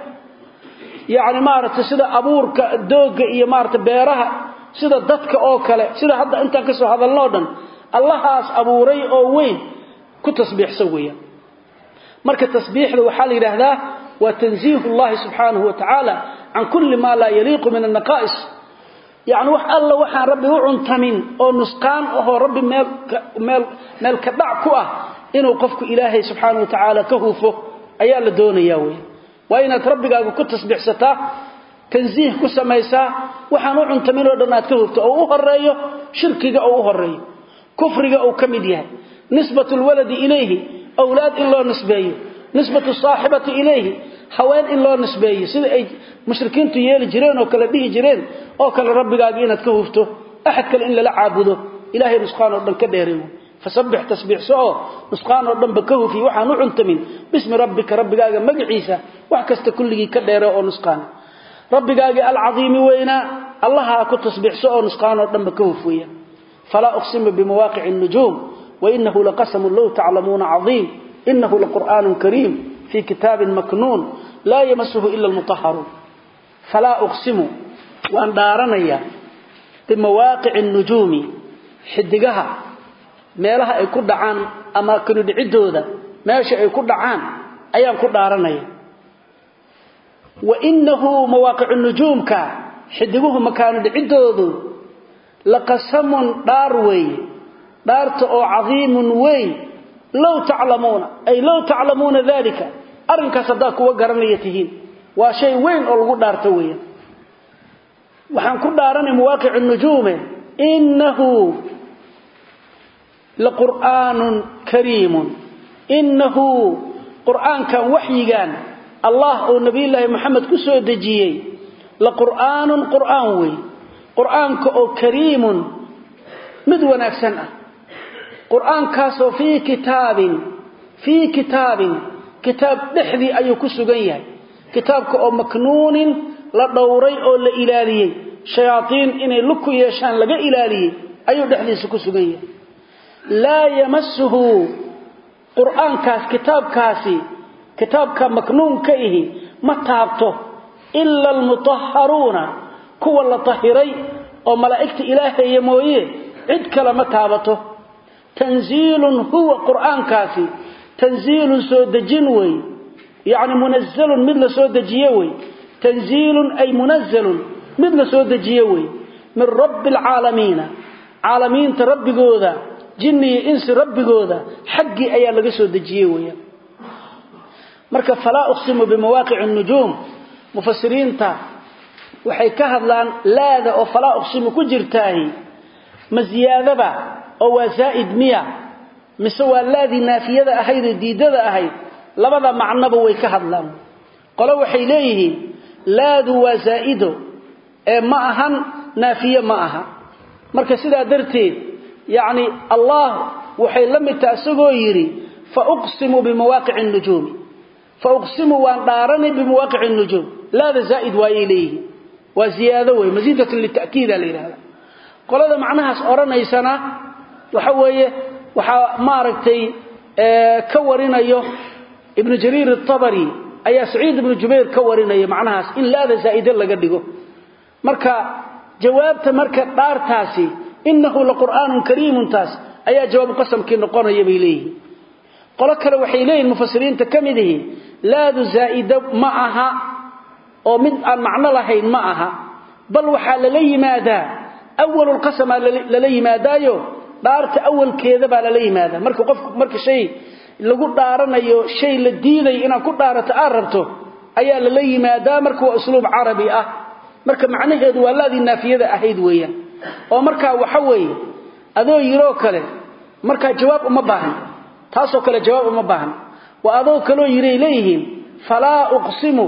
[SPEAKER 1] yacni maaragtay sida abuurka doogga iyo maaragtay beeraha sida dadka oo kale sida hadda intaan ka soo hadalno o dhan allahaas abuuray oo weyn ku tasbiixsan weeyaan marka tasbiixda waxaa la yidhaahdaa waa tanziihu llahi subxaanahu wa tacaala can kulli maa laa yaliiqu min annaqaa'is yacni wax alla waxaan rabbi u cuntamin oo nusqaan ahoo rabbi meel meel meel ka dhac ku ah inuu qofku ilaahay subxaanahu wa tacaala ka hufo ayaa la doonayaa weya waa inaad rabbigaaga ku tasbiixsataa tansiih ku samaysaa waxaan u cuntamin oo dhan aad ka hufto oo u horeeyo shirkiga oo u horeeyo kufriga uu ka mid yahay nisbatu lwaladi ilayhi awlaad in loo nisbeeyo nisbatu saaxibati ilayhi haween in loo nisbeeyo sida ay mushrikiintu yeeli jireen oo kale dhihi jireen oo kale rabbigaaga inaad ka hufto axad kale in lala caabudo ilaahay nusqaan oo dhan ka dheereeyo fasabbix tasbiixso oo nusqaan oo dhanba ka hufi waxaan u cuntamin bismi rabbika rabbigaaga magaciisa wax kasta kulligii ka dheere oo nusqaan rabbigaagii alcadiimi weynaa allaha ku tasbiixso oo nusqaan oo dhanba ka huf weeyaan falaa uqsimu bimawaaqici الnujuum wainahu laqasamu low taclamuuna cadiim inahu laqur'aanu kariim fii kitaabin maknuun laa yamasuhu ila almutahharuun falaa uqsimu waan dhaaranayaa bimawaaqici الnujuumi xidigaha meelaha ay ku dhacaan ama kanudhicidooda meesha ay ku dhacaan ayaan ku dhaaranaya wainahu mawaaqicu nujuumka xidiguhu makaanu dhicidoodu laqasamun dhaar weeye dhaarta oo cadiimun weyn low taclamuuna ay low taclamuuna dalika arrinkaas haddaa kuwa garanaya tihiin waa shay weyn oo lagu dhaarto weeyaan waxaan ku dhaaranay mawaaqicu nujuume inahu laqur'aanun kariimun inahu qur'aankan waxyigan allah oo nabiyullaahi moxamed ku soo dejiyey laqur'aanun qur'aan wey qur'aanka oo kariimun mid wanaagsan ah qur'aankaasoo fii kitaabin fii kitaabin kitaab dhexdii ayuu ku sugan yahay kitaabka oo maknuunin la dhowray oo la ilaaliyey shayaatiin inay lug ku yeeshaan laga ilaaliyey ayuu dhexdiisa ku sugan yahay laa yamasuhu qur'aankaas kitaabkaasi kitaabka maknuunka ihi ma taabto ila almutahharuuna kuwa la tahiray oo malaa'igta ilaahaya mooye cid kale ma taabato tanziilun huwa qur'aankaasi tanziilun soo dejin wey yacni munazalun mid la soo dejiye wey tanziilun ay munazalun mid la soo dejiye wey min rabbi alcaalamiina caalamiinta rabbigooda jinni iyo insi rabbigooda xaggii ayaa laga soo dejiyey weeyaan marka falaa uqsimu bimawaaqici nujuum mufasiriinta waxay ka hadlaan laada oo falaa uqsimu ku jirtaahi ma ziyaadaba oo waa zaa'id miya mise waa laadii naafiyada ahayd oo diidada ahayd labada macnoba way ka hadlaan qole waxay leeyihiin laadu waa zaa'ido ee ma ahan naafiye ma aha marka sidaa darteed yacni allah waxay la mid taha isagoo yidhi fa uqsimu bimawaaqici nujuumi fa uqsimu waan dhaaranay bimawaaqici nujuum laada zaa'id waayay leeyihiin waa ziyaado wey masiidatun lita'kiida la yidhahda qolada macnahaas odhanaysana waxa weeye waxaa maaragtay ka warinayo ibnu jariir atabari ayaa saciid ibnu jubayr ka warinaya macnahaas in laada zaa'ide laga dhigo marka jawaabta marka dhaartaasi inahu laqur'aanun kariimun taas ayaa jawaabu qasamkii noqonaya bay leeyihiin qolo kale waxay leeyihin mufasiriinta ka mid ihi laadu zaa'ida ma aha oo mid aan macno lahayn ma aha bal waxaa lala yimaadaa awalulqasamaa lala yimaadaayo dhaarta awalkeeda baa lala yimaadaa marka qofku marka shay lagu dhaaranayo shay la diidayo inaad ku dhaarato aad rabto ayaa lala yimaadaa marka waa usluub carabi ah marka macnaheedu waa laadii naafiyada ahayd weeyaan oo markaa waxa weeye adoo yiroo kale markaa jawaab uma baahan taasoo kale jawaab uma baahan waa adoo kaloo yiray leeyihiin falaa uqsimu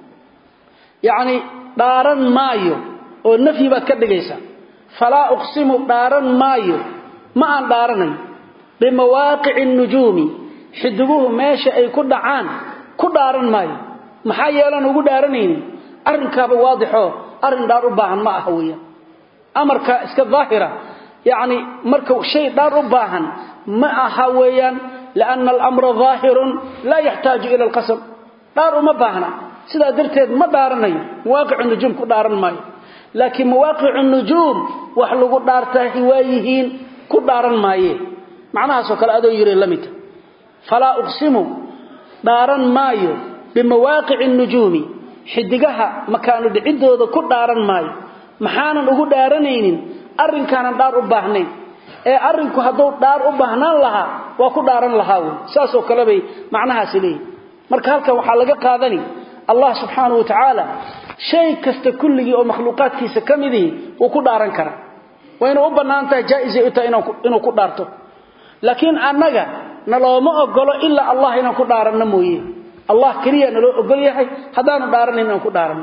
[SPEAKER 1] yacni dhaaran maayo oo nafyi baad ka dhigaysaa falaa uqsimu dhaaran maayo ma aan dhaaranayo bimawaaqici nujuumi xidiguhu meesha ay ku dhacaan ku dhaaran maayo maxaa yeelaan ugu dhaaranaynin arrinkaaba waadixoo arrin dhaar u baahan ma aha weeyaan amarka iska daahira yacni marka shay dhaar u baahan ma aha weeyaan lianna alamra daahirun laa yaxtaaju ila alqasam dhaar uma baahna sidaa darteed ma dhaaranayo mawaaqicu nujuum ku dhaaran maayo laakiin mawaaqicu nujuum wax lagu dhaartaahi waa yihiin ku dhaaran maaye macnahaasoo kale adoo yiri la midta falaa uqsimu dhaaran maayo bimawaaqici nujuumi xidigaha makaanu dhicidooda ku dhaaran maayo maxaanan ugu dhaaranaynin arrinkaanan dhaar u baahnayn ee arrinku hadduu dhaar u baahnaan lahaa waa ku dhaaran lahaa wey saasoo kale bay macnahaasi leeyihin marka halkan waxaa laga qaadani allah subxaanahu wa tacaala shay kasta kulligii oo makhluuqaadkiisa ka midihi wuu ku dhaaran karaa wayna u bannaan tahay jaa-isay u tahay inuu ku dhaarto laakiin annaga na looma ogolo ilaa allah inaan ku dhaaranno mooye allah keliya naloo ogol yahay haddaanu dhaaranayn aan ku dhaarano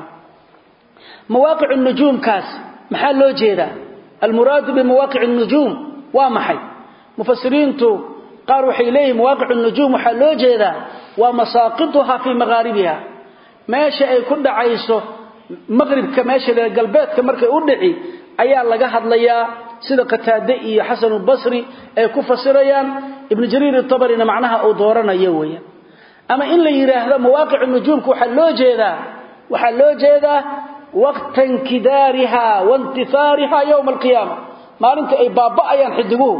[SPEAKER 1] mawaaqicu nujuumkaas maxaa loo jeedaa almuraadu bimawaaqici nujuum waa maxay mufasiriintu qaar waxay leeyihin mawaaqicu nujuum waxaa loo jeedaa waa masaaqituha fii maqaaribiha meesha ay ku dhacayso maqribka meesha galbeedka markay u dhici ayaa laga hadlayaa sida qataade iyo xasanulbasri ay ku fasirayaan ibnu jariir tabarina macnaha uu dooranayo weeyaan ama in la yidhaahdo mawaaqicu nujuumka waxaa loo jeedaa waxaa loo jeedaa waqta inkidaariha waintihaariha yowma alqiyaama maalinta ay baaba'ayaan xidiguhu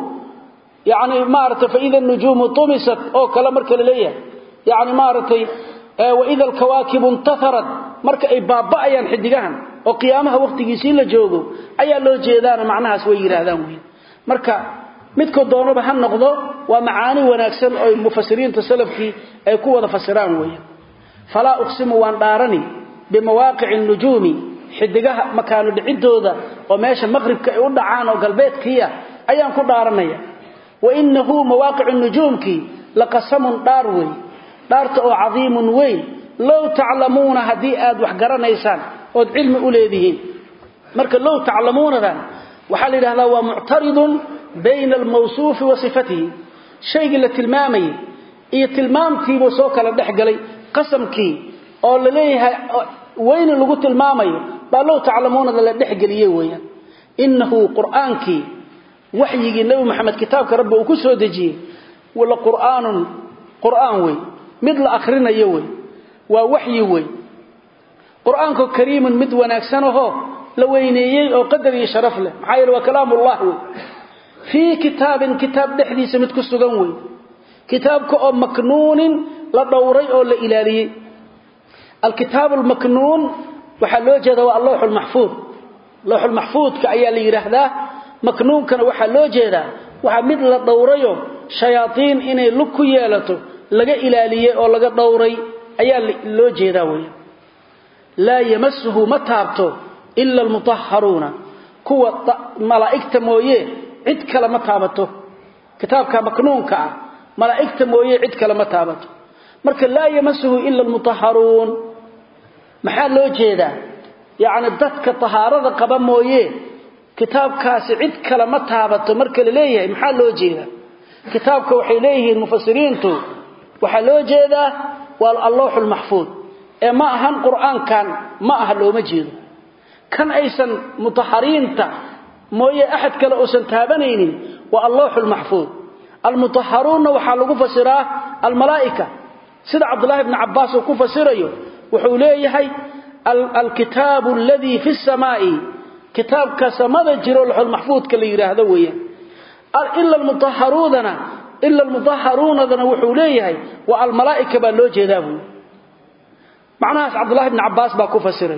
[SPEAKER 1] yani maaragtay faida nujuumu tumisat oo kale marka la leeyahay yani maaragtay waida alkawaakibu intaharat marka ay baaba'ayaan xidigahan oo qiyaamaha waqtigiisii la joogo ayaa loo jeedaana macnahaas way yidhaahdaan wey marka midkoo doonaba ha noqdo waa macaani wanaagsan oo mufasiriinta salafkii ay ku wada fasiraan weeyaan falaa uqsimu waan dhaarani bimawaaqici nujuumi xidigaha makaano dhicidooda oo meesha maqribka ay u dhacaan oo galbeedkiia ayaan ku dhaaranaya wainahu mawaaqicu nujuumkii laqasamun dhaar wey dhaarta oo cadiimun weyn low taclamuuna haddii aad wax garanaysaan ood cilmi u leedihiin marka low taclamuunadan waxaa la yidhahdaa waa muctaridun bayna almawsuufi wa sifatihi shaygii la tilmaamayay iyo tilmaamtiibuu soo kala dhex galay qasamkii oo la leeyahay weyni lagu tilmaamayo baa low taclamuunada la dhexgeliyey weeyaan innahu qur'aankii waxyigii nebi moxamed kitaabka rabbi uu ku soo dejiyey la qur'aanun qur'aan wey mid la akhrinayo wey waa waxyi wey qur'aanku kariimun mid wanaagsan ahoo la weyneeyey oo qadar iyo sharaf leh maxaa yeele waa kalaamullah wey fii kitaabin kitaab dhexdiisa mid ku sugan wey kitaabka oo maknuunin la dhowray oo la ilaaliyey alkitaabu lmaknuun waxaa loo jeeda waa allowxu lmaxfuud lowxulmaxfuudka ayaa la yidhaahdaa maknuunkana waxaa loo jeedaa waxaa mid la dhowrayo shayaaiin inay lug ku yeelato laga ilaaliyey oo laga dhowray ayaa loo jeedaa wey laa yamasuhu ma taabto ila almutahharuuna kuwa malaa'igta mooye cid kale ma taabato kitaabka maknuunka ah malaa'igta mooye cid kale ma taabato marka laa yamasuhu ila almutahharuun maxaa loo jeedaa yacni dadka tahaarada qaba mooye kitaabkaasi cid kale ma taabato marka la leeyahay maxaa loo jeedaa kitaabka waxay leeyihiin mufasiriintu waxaa loo jeedaa waa allowxu lmaxfuud ee ma ahan qur'aankan ma aha looma jeedo kan aysan mutahariinta mooye axad kale uusan taabanaynin waa allowxu lmaxfuud almutaharuunna waxaa lagu fasiraa almalaa'ika sida cabdullaahi bni cabbaas uu ku fasirayo wuxuu leeyahay alkitaabu aladii fi samaa'i kitaabka samada jiro laxulmaxfuudka la yidhaahdo weeyaan ila almutaharuudana ila almutaharuunadana wuxuu leeyahay waa almalaa'ika baa loo jeedaa buui macnahaas cabdullahi bni cabbaas baa ku fasiray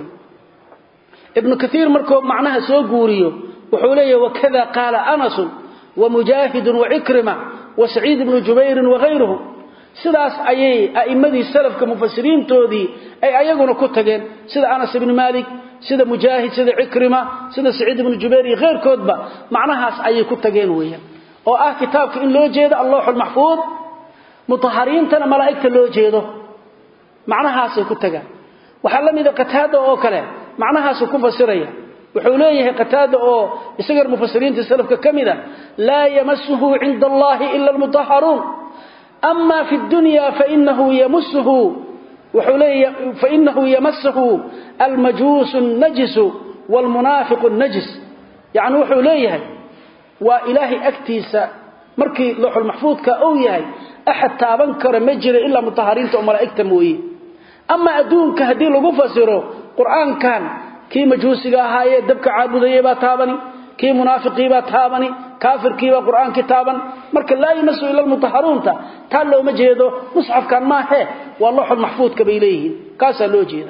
[SPEAKER 1] ibnu kaiir markuu macnaha soo guuriyo wuxuu leeyahay wakada qaala anasun wa mujaahidun wacikrima wa saciid ibnu jubayrin wagayruhum sidaas ayay a'immadii salafka mufasiriintoodii ay ayaguna ku tageen sida anas ibni maalik sida mujaahid sida cikrima sida saciid ibnu jubayr iyo keyrkoodba macnahaas ayay ku tageen weeyaan oo ah kitaabka in loo jeedo allowxu lmaxfuud mutahariintana malaa'igta loo jeedo macnahaasay ku tagaan waxaa la mida qataada oo kale macnahaasuu ku fasiraya wuxuu leeyahay qataada oo isagan mufasiriinta salafka ka mida laa yamasuhu cinda allahi ila almutaharuun ama fi dunya fainahu yamusuhu wuxuu leeyahay fainahu yamasuhu almajuusu najisu waalmunaafiqu najis yacni wuxuu leeyahay waa ilaahay agtiisa markii looxulmaxfuudka uu yahay axad taaban kara ma jiro ilaa mutahariinta oo malaa'igta mooye ama adduunka haddii lagu fasiro qur'aankan kii majuusiga ahaayee dabka caabudayey baa taabani kii munaafiqiibaa taabani kaafirkiibaa qur'aankii taaban marka laa yamasu ila lmutaharuunta taa looma jeedo musxafkan maahe waa looxul maxfuudka bay leeyihiin kaasaa loo jeeda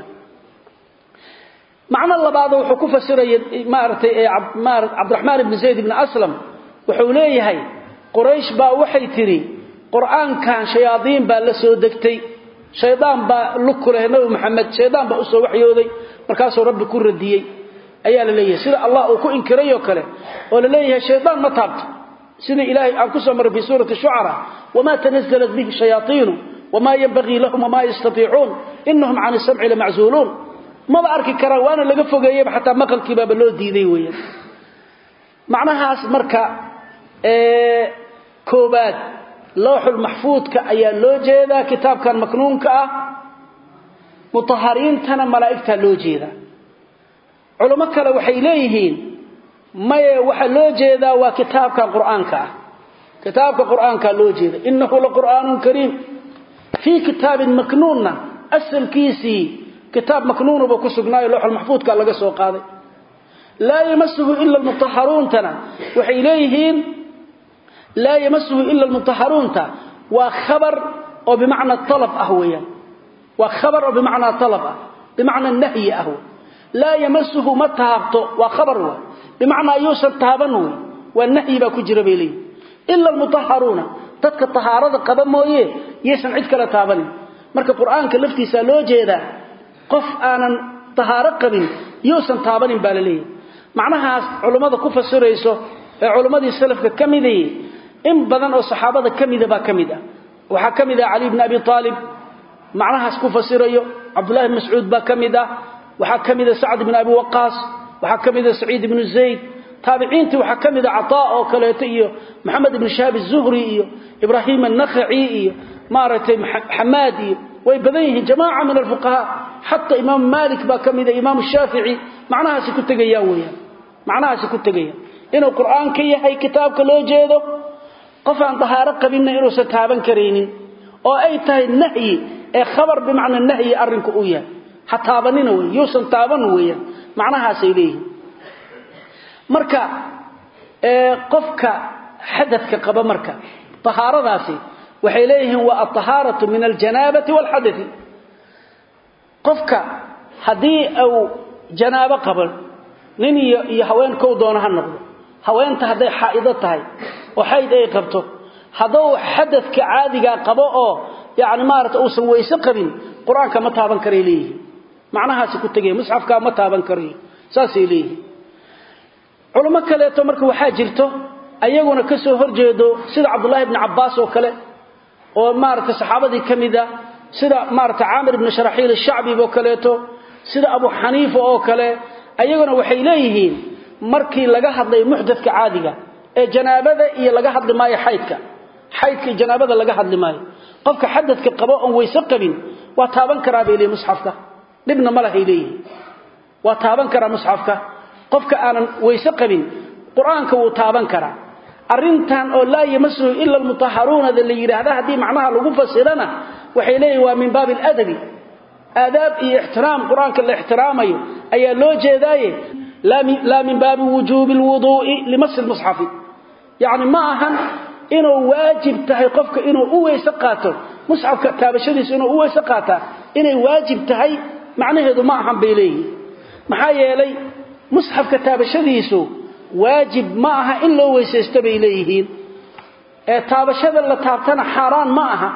[SPEAKER 1] macno labaad wuxuu ku fasiraya maaragtay cabdiraxmaan ibni zayd ibni aslam wuxuu leeyahay quraysh baa waxay tidhi qur'aankan shayaadiin baa la soo degtay shaydaan baa lug ku leh nabi maxamed shaydaan baa usoo waxyooday markaasuu rabbi ku radiyey ayaa la leeyahay sida allah uu ku inkirayoo kale oo la leeyahay shaydaan ma taabto sida ilaahay aan ku soo marray fii suurati shucara wamaa tanazalat bihi shayaaiinu wamaa yanbagii lahum wamaa yastatiicuun inahum can isamci lamaczuuluun maba arki karaan waana laga fogeeyeyba xataa maqalkiibaaba loo diiday weeyaan macnahaas marka koobaad lowxul maxfuudka ayaa loo jeedaa kitaabkan maknuunka ah mutahariintana malaa'igtaa loo jeedaa culamo kale waxay leeyihiin maye waxaa loo jeedaa waa kitaabkan qur'aanka ah kitaabka qur'aankaa loo jeeda inahu laqur'aanun kariim fii kitaabin maknuunna asalkiisii kitaab maknuunuba ku sugnaayo lowxul maxfuudka laga soo qaaday laa yamasuhu ila mutaharuuntana waxay leeyihiin laa yamasuhu ila almutaharuunta waa khabar oo bimacna alab ah weeyaan waa khabar oo bimacnaa alab ah bimacna nahyi ah wey laa yamasuhu ma taabto waa khabar wey bimacnaa yuusan taaban wey waa nahyi baa ku jira bay leeyihin ila almutaharuuna dadka tahaarada qaba mooye yaysan cid kale taabanin marka qur'aanka laftiisaa loo jeedaa qof aanan tahaaro qabin yuusan taabanin baa la leeyahy macnahaas culummada ku fasirayso ee culummadii salafka ka midayey in badan oo saxaabada ka mida baa ka mid ah waxaa ka mid ah cali bni abi aalib macnahaas ku fasirayo cabdullahi bn mascuud baa ka mid ah waxaa ka mida sacd bn abi waqaas waxaa ka mida saciid ibnu zayd taabiciintii waxaa ka mida cataa oo kaleeto iyo maxamed ibnu shahaab azuhri iyo ibraahim annakhaci iyo maaragtay xamaad iyo way badan yihiin jamaaca min alfuqahaa xataa imaam maalik baa ka mida imaam shaafici macnahaasi ku tegayaan weyaan macnahaasi ku tegayaan inuu qur'aan ka yahay kitaabka loo jeedo qof aan dahaaro qabinna inuusan taaban karaynin oo ay tahay nahyi ee khabar bimacna nahyi arrinku uu yahay ha taabanina wey yuusan taaban weeyaan macnahaasay leeyihiin marka qofka xadadka qaba marka tahaaradaasi waxay leeyihiin waa alطahaaratu min aljanaabati wاlxadai qofka haddii uu janaabo qabo nin iyo iyo haweenkou doono ha noqdo haweenta hadday xaa'ido tahay oo xayd ay qabto hadduu xadadka caadigaa qabo oo yani maarata uusan weyse qabin qur-aanka ma taaban karay leeyihiin macnahaasi ku tegaya musxafkaa ma taaban karayo saasay leeyihiin culamo kaleeto marka waxaa jirto ayaguna ka soo horjeedo sida cabdullaahi bni cabbaas oo kale oo maarata saxaabadii ka mida sida maarata caamir ibni sharaxiil ashacbib oo kaleeto sida abu xaniifa oo kale ayaguna waxay leeyihiin markii laga hadlay muxdadka caadiga ee janaabada iyo laga hadli maayo xaydka xaydka iyo janaabada laga hadli maayo qofka xadadka qabo oon weyse qabin waa taaban karaa bay leeyihin musxafka dhibna ma lahay leeyihin waa taaban karaa musxafka qofka aanan weyse qabin qur-aanka wuu taaban karaa arrintan oo laa yamasuhu ila almutaharuunada la yidhaahda haddii macnaha lagu fasirana waxay leeyihin waa min baabi aladabi aadaab iyo ixtiraam qur-aanka la ixtiraamayo ayaa loo jeedaaye laa min baabi wujuubi lwuduu'i limasi lmusxafi yacni ma ahan inuu waajib tahay qofka inuu u weyse qaato musxafka taabashadiisu inuu u weyse qaataa inay waajib tahay macnaheedu ma ahan bay leeyihin maxaa yeelay musxafka taabashadiisu waajib ma aha in loo weysaysto bay leeyihiin ee taabashada la taabtana xaaraan ma aha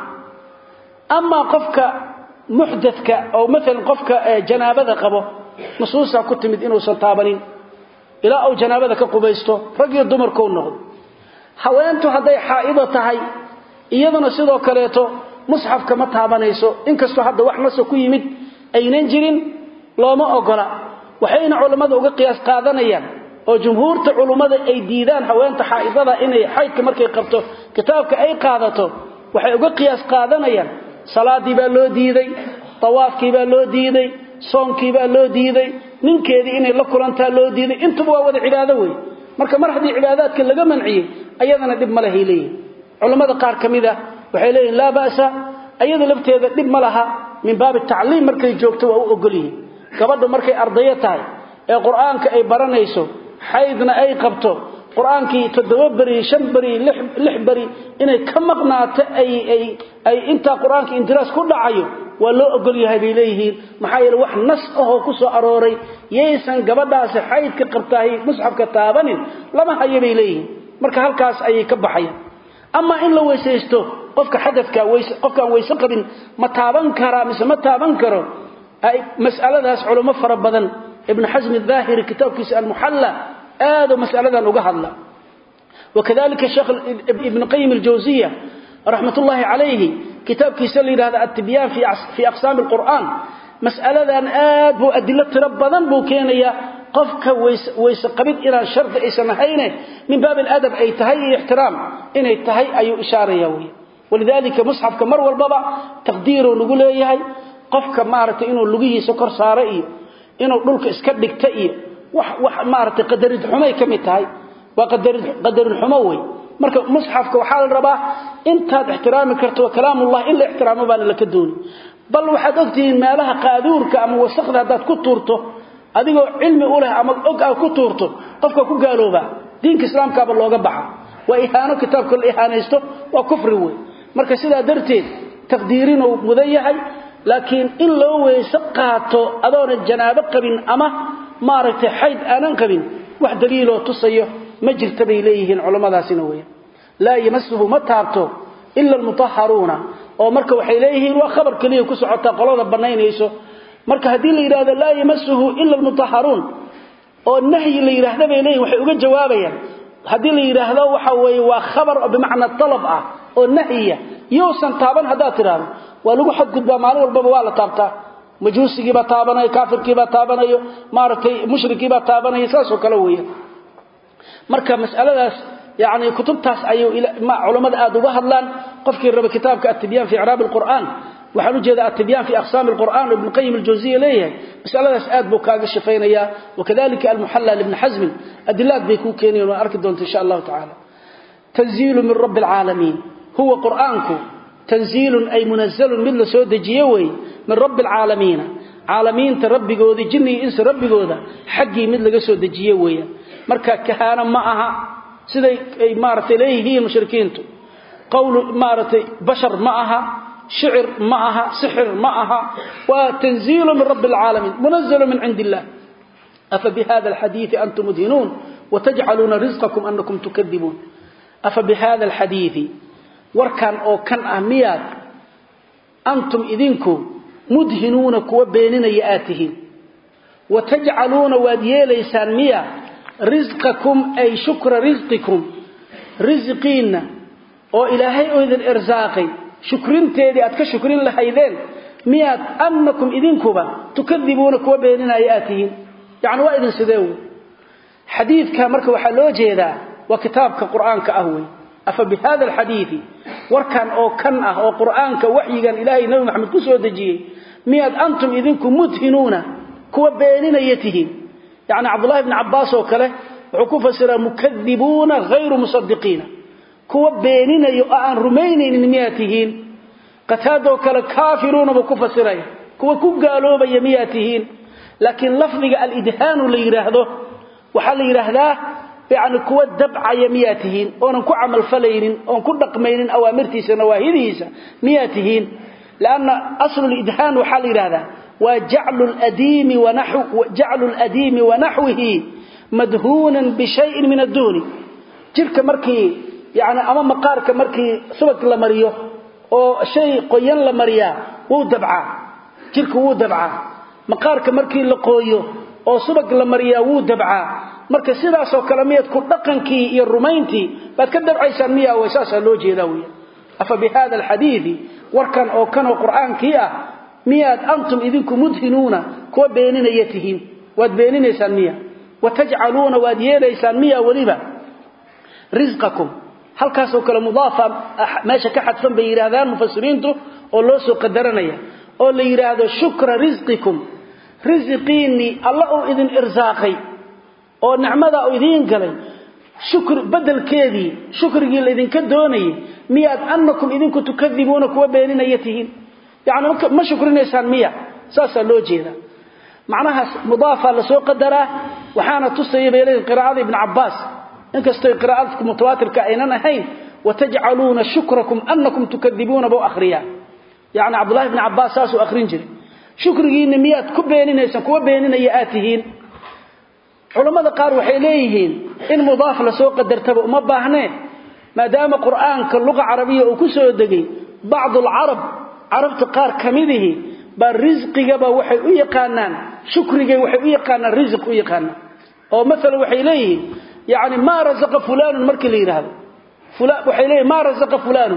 [SPEAKER 1] amaa qofka muxdadka oo maalan qofka janaabada qabo nusuusaa ku timid inuusan taabanin ilaa uu janaabada ka qubaysto rag iyo dumarkou noqdo haweentu hadday xaa'ido tahay iyaduna sidoo kaleeto musxafka ma taabanayso inkastoo hadda wax naso ku yimid aynan jirin looma ogola waxayna culammada uga qiyaas qaadanayaan oo jumhuurta culummada ay diidaan haweenta xaa'idada inay xaydka markay qabto kitaabka ay qaadato waxay uga qiyaas qaadanayaan salaadii baa loo diiday tawaafkii baa loo diiday soonkii baa loo diiday ninkeedii inay la kulantaa loo diiday intuba waa wada cibaado wey marka mar haddii cibaadaadka laga manciyey ayadana dhib ma lahay leeyihin culammada qaar ka mid a waxay leeyihin laa ba'sa ayada lafteeda dhib ma laha min baabi tacliim markay joogto waa u ogol yihiin gabadhu markay ardayo tahay ee qur-aanka ay baranayso xaydna ay qabto qur-aankii toddoba beri shan beri lix beri inay ka maqnaato ay intaa qur-aanka indiraas ku dhacayo waa loo ogol yahay bay leeyihiin maxaa yeele wax nas ahoo ku soo arooray yaysan gabadhaasi xaydka qabtahay musxafka taabanin lama hayo bay leeyihiin marka halkaas ayay ka baxayaan amaa in la weysaysto qofka xadadka qofkaan weyse qabin ma taaban karaa mise ma taaban karo mas'aladaas culummo fara badan ibnu xasmi daahiri kitaabkiisa almuxalla aadoo mas'aladan uga hadla wakadalika sheekh ibnu qayim aljawsiya raxmat ullaahi calayhi kitaabkiisa la yidhahda attibyaan fii aqsaami alqur'aan mas'aladan aad buu adilo tiro badan buu keenayaa qofka weyse qabid inaan shardi aysan ahayne min baab aladab ay tahay iyo ixtiraam inay tahay ayuu ishaaraya wey walidaalika musxafka mar walbaba taqdiiruu nagu leeyahay qofka maaragtay inuu lugihiisa kor saaro iyo inuu dhulka iska dhigta iyo wax wax maaragtay qadarid xumay ka mid tahay waa qadarid qadarin xumo wey marka musxafka waxaa la rabaa intaad ixtiraami karto kalaamullah in la ixtiraamo baana laka dooni bal waxaad ogtihiin meelaha qaaduurka ama wasakda haddaad ku tuurto adigoo cilmi u leh ama og aad ku tuurto qofka ku gaaloobaa diinka islaamkaaba looga baxa waa ihaano kitaabka la ihaanaysto waa kufri wey marka sidaa darteed taqdiirinuu mudan yahay laakiin in loo weyse qaato adoona janaabo qabin ama maaragtay xayd aanan qabin wax daliiloo tusayo ma jirta bay leeyihiin culammadaasina weya laa yamasuhu ma taabto ila almutaharuuna oo marka waxay leeyihiin waa khabar keliya ku socotaa qolada bannaynayso marka haddii la yidhahdo laa yamasuhu ila almutaharuun oo nahyi la yidhaahda bay leeyihin waxay uga jawaabayaan haddii la yidhaahdo waxa weeye waa khabar oo bimacna talab ah oo nahyiya yousan taaban haddaad tidhaahdo waa lagu xadgudbaa maalin walbaba waa la taabtaa majuusigiibaa taabanayo kaafirkiibaa taabanayo maaragtay mushrikiibaa taabanaya saasoo kale weya marka masaladaas yani kutubtaas ayuu culammada aad uga hadlaan qofkii raba kitaabka atibyan fi icraab alqur'aan waxaan u jeeda atibyan fi aqsaami alqur'an ibn qayim aljawziya leeyahay masaladaas aad buu kaaga shafaynayaa wakadalika almuxalla libni xasmin adilaad bay kuu keenayan waan arki doonta insha allahu tacaala tanziilu min rabbi alcaalamiin huwa qur'aanku tanziilun ay munazalun mid la soo dejiye weeye min rabbi alcaalamiina caalamiinta rabbigoodii jinni iyo insi rabbigooda xaggii mid laga soo dejiye weeyaan marka kahaano ma aha siday ay maaragtay leeyihiin mushrikiintu qowl maaragtay bashar ma aha shicir ma aha sixir ma aha waa tanziilu min rabbi alcaalamiin munazalu min cindi illah afa bihada alxadiidi antum mudhinuun watajcaluuna risqakum anakum tukadibuun afa bihada alxadiidi warkan oo kan ah miyaad antum idinku mudhinuuna kuwa beeninaya aad tihiin watajcaluuna waad yeelaysaan miya risqakum ay shukra risqikum risqiinna oo ilaahay oo idin irsaaqay shukrinteedii aad ka shukrin lahaydeen miyaad annakum idinkuba tukadibuuna kuwa beeninaya aad tihiin yacni waa idin sidee wey xadiidka marka waxaa loo jeedaa waa kitaabka qur'aanka ah wey afa bihada alxadiidi warkan oo kan ah oo qur'aanka waxyigan ilaahay nabi maxamed ku soo dejiyey miyaad antum idinku mudhinuuna kuwa beeninaya tihiin yacni cabdullahi bni cabbaas oo kale wuxuu ku fasiraa mukadibuuna hayru musadiqiina kuwa beeninaya oo aan rumaynaynin miyaad tihiin qataadoo kale kaafiruuna buu ku fasiraya kuwa ku gaaloobaya miyaad tihiin laakiin lafdiga alidhaanu la yidhaahdo waxaa la yidhaahdaa yani kuwa dabcaya miyaa tihiin oonan ku camalfalaynin oon ku dhaqmaynin awaamirtiisa nawaahidiisa miyaa tihiin lanna aslu lidhaan waxaa la yidhahdaa waa jaclu ladiimi wanaxwihi madhuunan bishayin min adduuni jirka markii yani ama maqaarka markii subag la mariyo oo shay qoyan la mariyaa wuu dabcaa jirka wuu dabcaa maqaarka markii la qooyo oo subag la mariyaa wuu dabcaa marka sidaasoo kale miyaad ku dhaqankii iyo rumayntii baad ka dabcaysaan miyaa way saasaa loo jeedaa wey afa bihada alxadiidi warkan oo kanoo qur'aankii ah miyaad antum idinku mudhinuuna kuwa beeninaya tihiin waad beeninaysaan miya watajcaluuna waad yeelaysaan miya weliba risqakum halkaasoo kale mudaafa meesha ka xadfan bay yidhaahdaan mufasiriintu oo loo soo qadaranaya oo la yidhaahdo shukra risqikum risiqiinnii alla uu idin irsaaqay oo nicmadaa uu idiin galay shukri bedelkeedii shukrigii laydinka doonayay miyaad annakum idinku tukadibuuna kuwa beeninaya tihiin yani ma shukrinaysaan miya saasaa loo jeedaa macnahaas mudaafaa lasoo qadaraa waxaana tusaya bay leeyihin qiraa'ada ibni cabbaas inkastoy qiraa'adka mutawaatirka aynan ahayn watajcaluuna shukrakum annakum tukadibuuna buu akhriyaa yani cabdullahi ibni cabbaas saasuu akhrin jiray shukrigiinna miyaad ku beeninaysaan kuwa beeninaya aad tihiin culammada qaar waxay leeyihiin in mudaaf lasoo qadartaba uma baahnee maadaama qur'aanka luqa carabiya uu ku soo degay bacdu alcarab carabta qaar ka midihi baa risqigaba waxay u yaqaanaan shukrigay waxay u yaqaanaan risiq u yaqaanaan oo maala waxay leeyihiin yani maa rasaqa fulaanun markii la yidhaahdo waxay leeyihin maa rasaqa fulaanun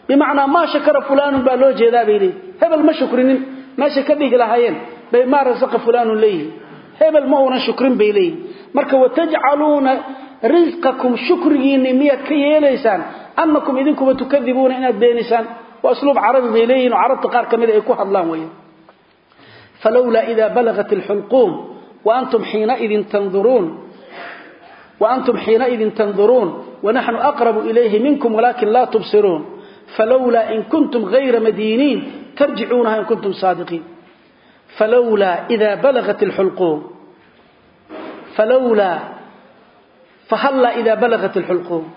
[SPEAKER 1] bimacnaa maa shakara fulaanun baa loo jeedaa bay leeyihin hebel ma shukrinin meeshay ka dhigi lahaayeen bay maa rasaqa fulaanun leeyihin hebel ma uunan shukrin bay leeyihin marka watajcaluuna risqakum shukrigiinni miyaad ka yeelaysaan annakum idinkuba tukadibuuna inaad beenisaan waa usluub carabi bay leeyihin oo carabta qaar ka mida ay ku hadlaan weya falowlaa idaa balagat alxulquum waantum xiinaidin tanduruun وأنتم حينئذ تنظرون ونحن أقرب إليه منكم ولكن لا تبصرون فلولا إن كنتم غير مدينين ترجعونها إن كنتم صادقين فلولا إذا بلغت الحلقوم فلولا فهلا إذا بلغت الحلقوم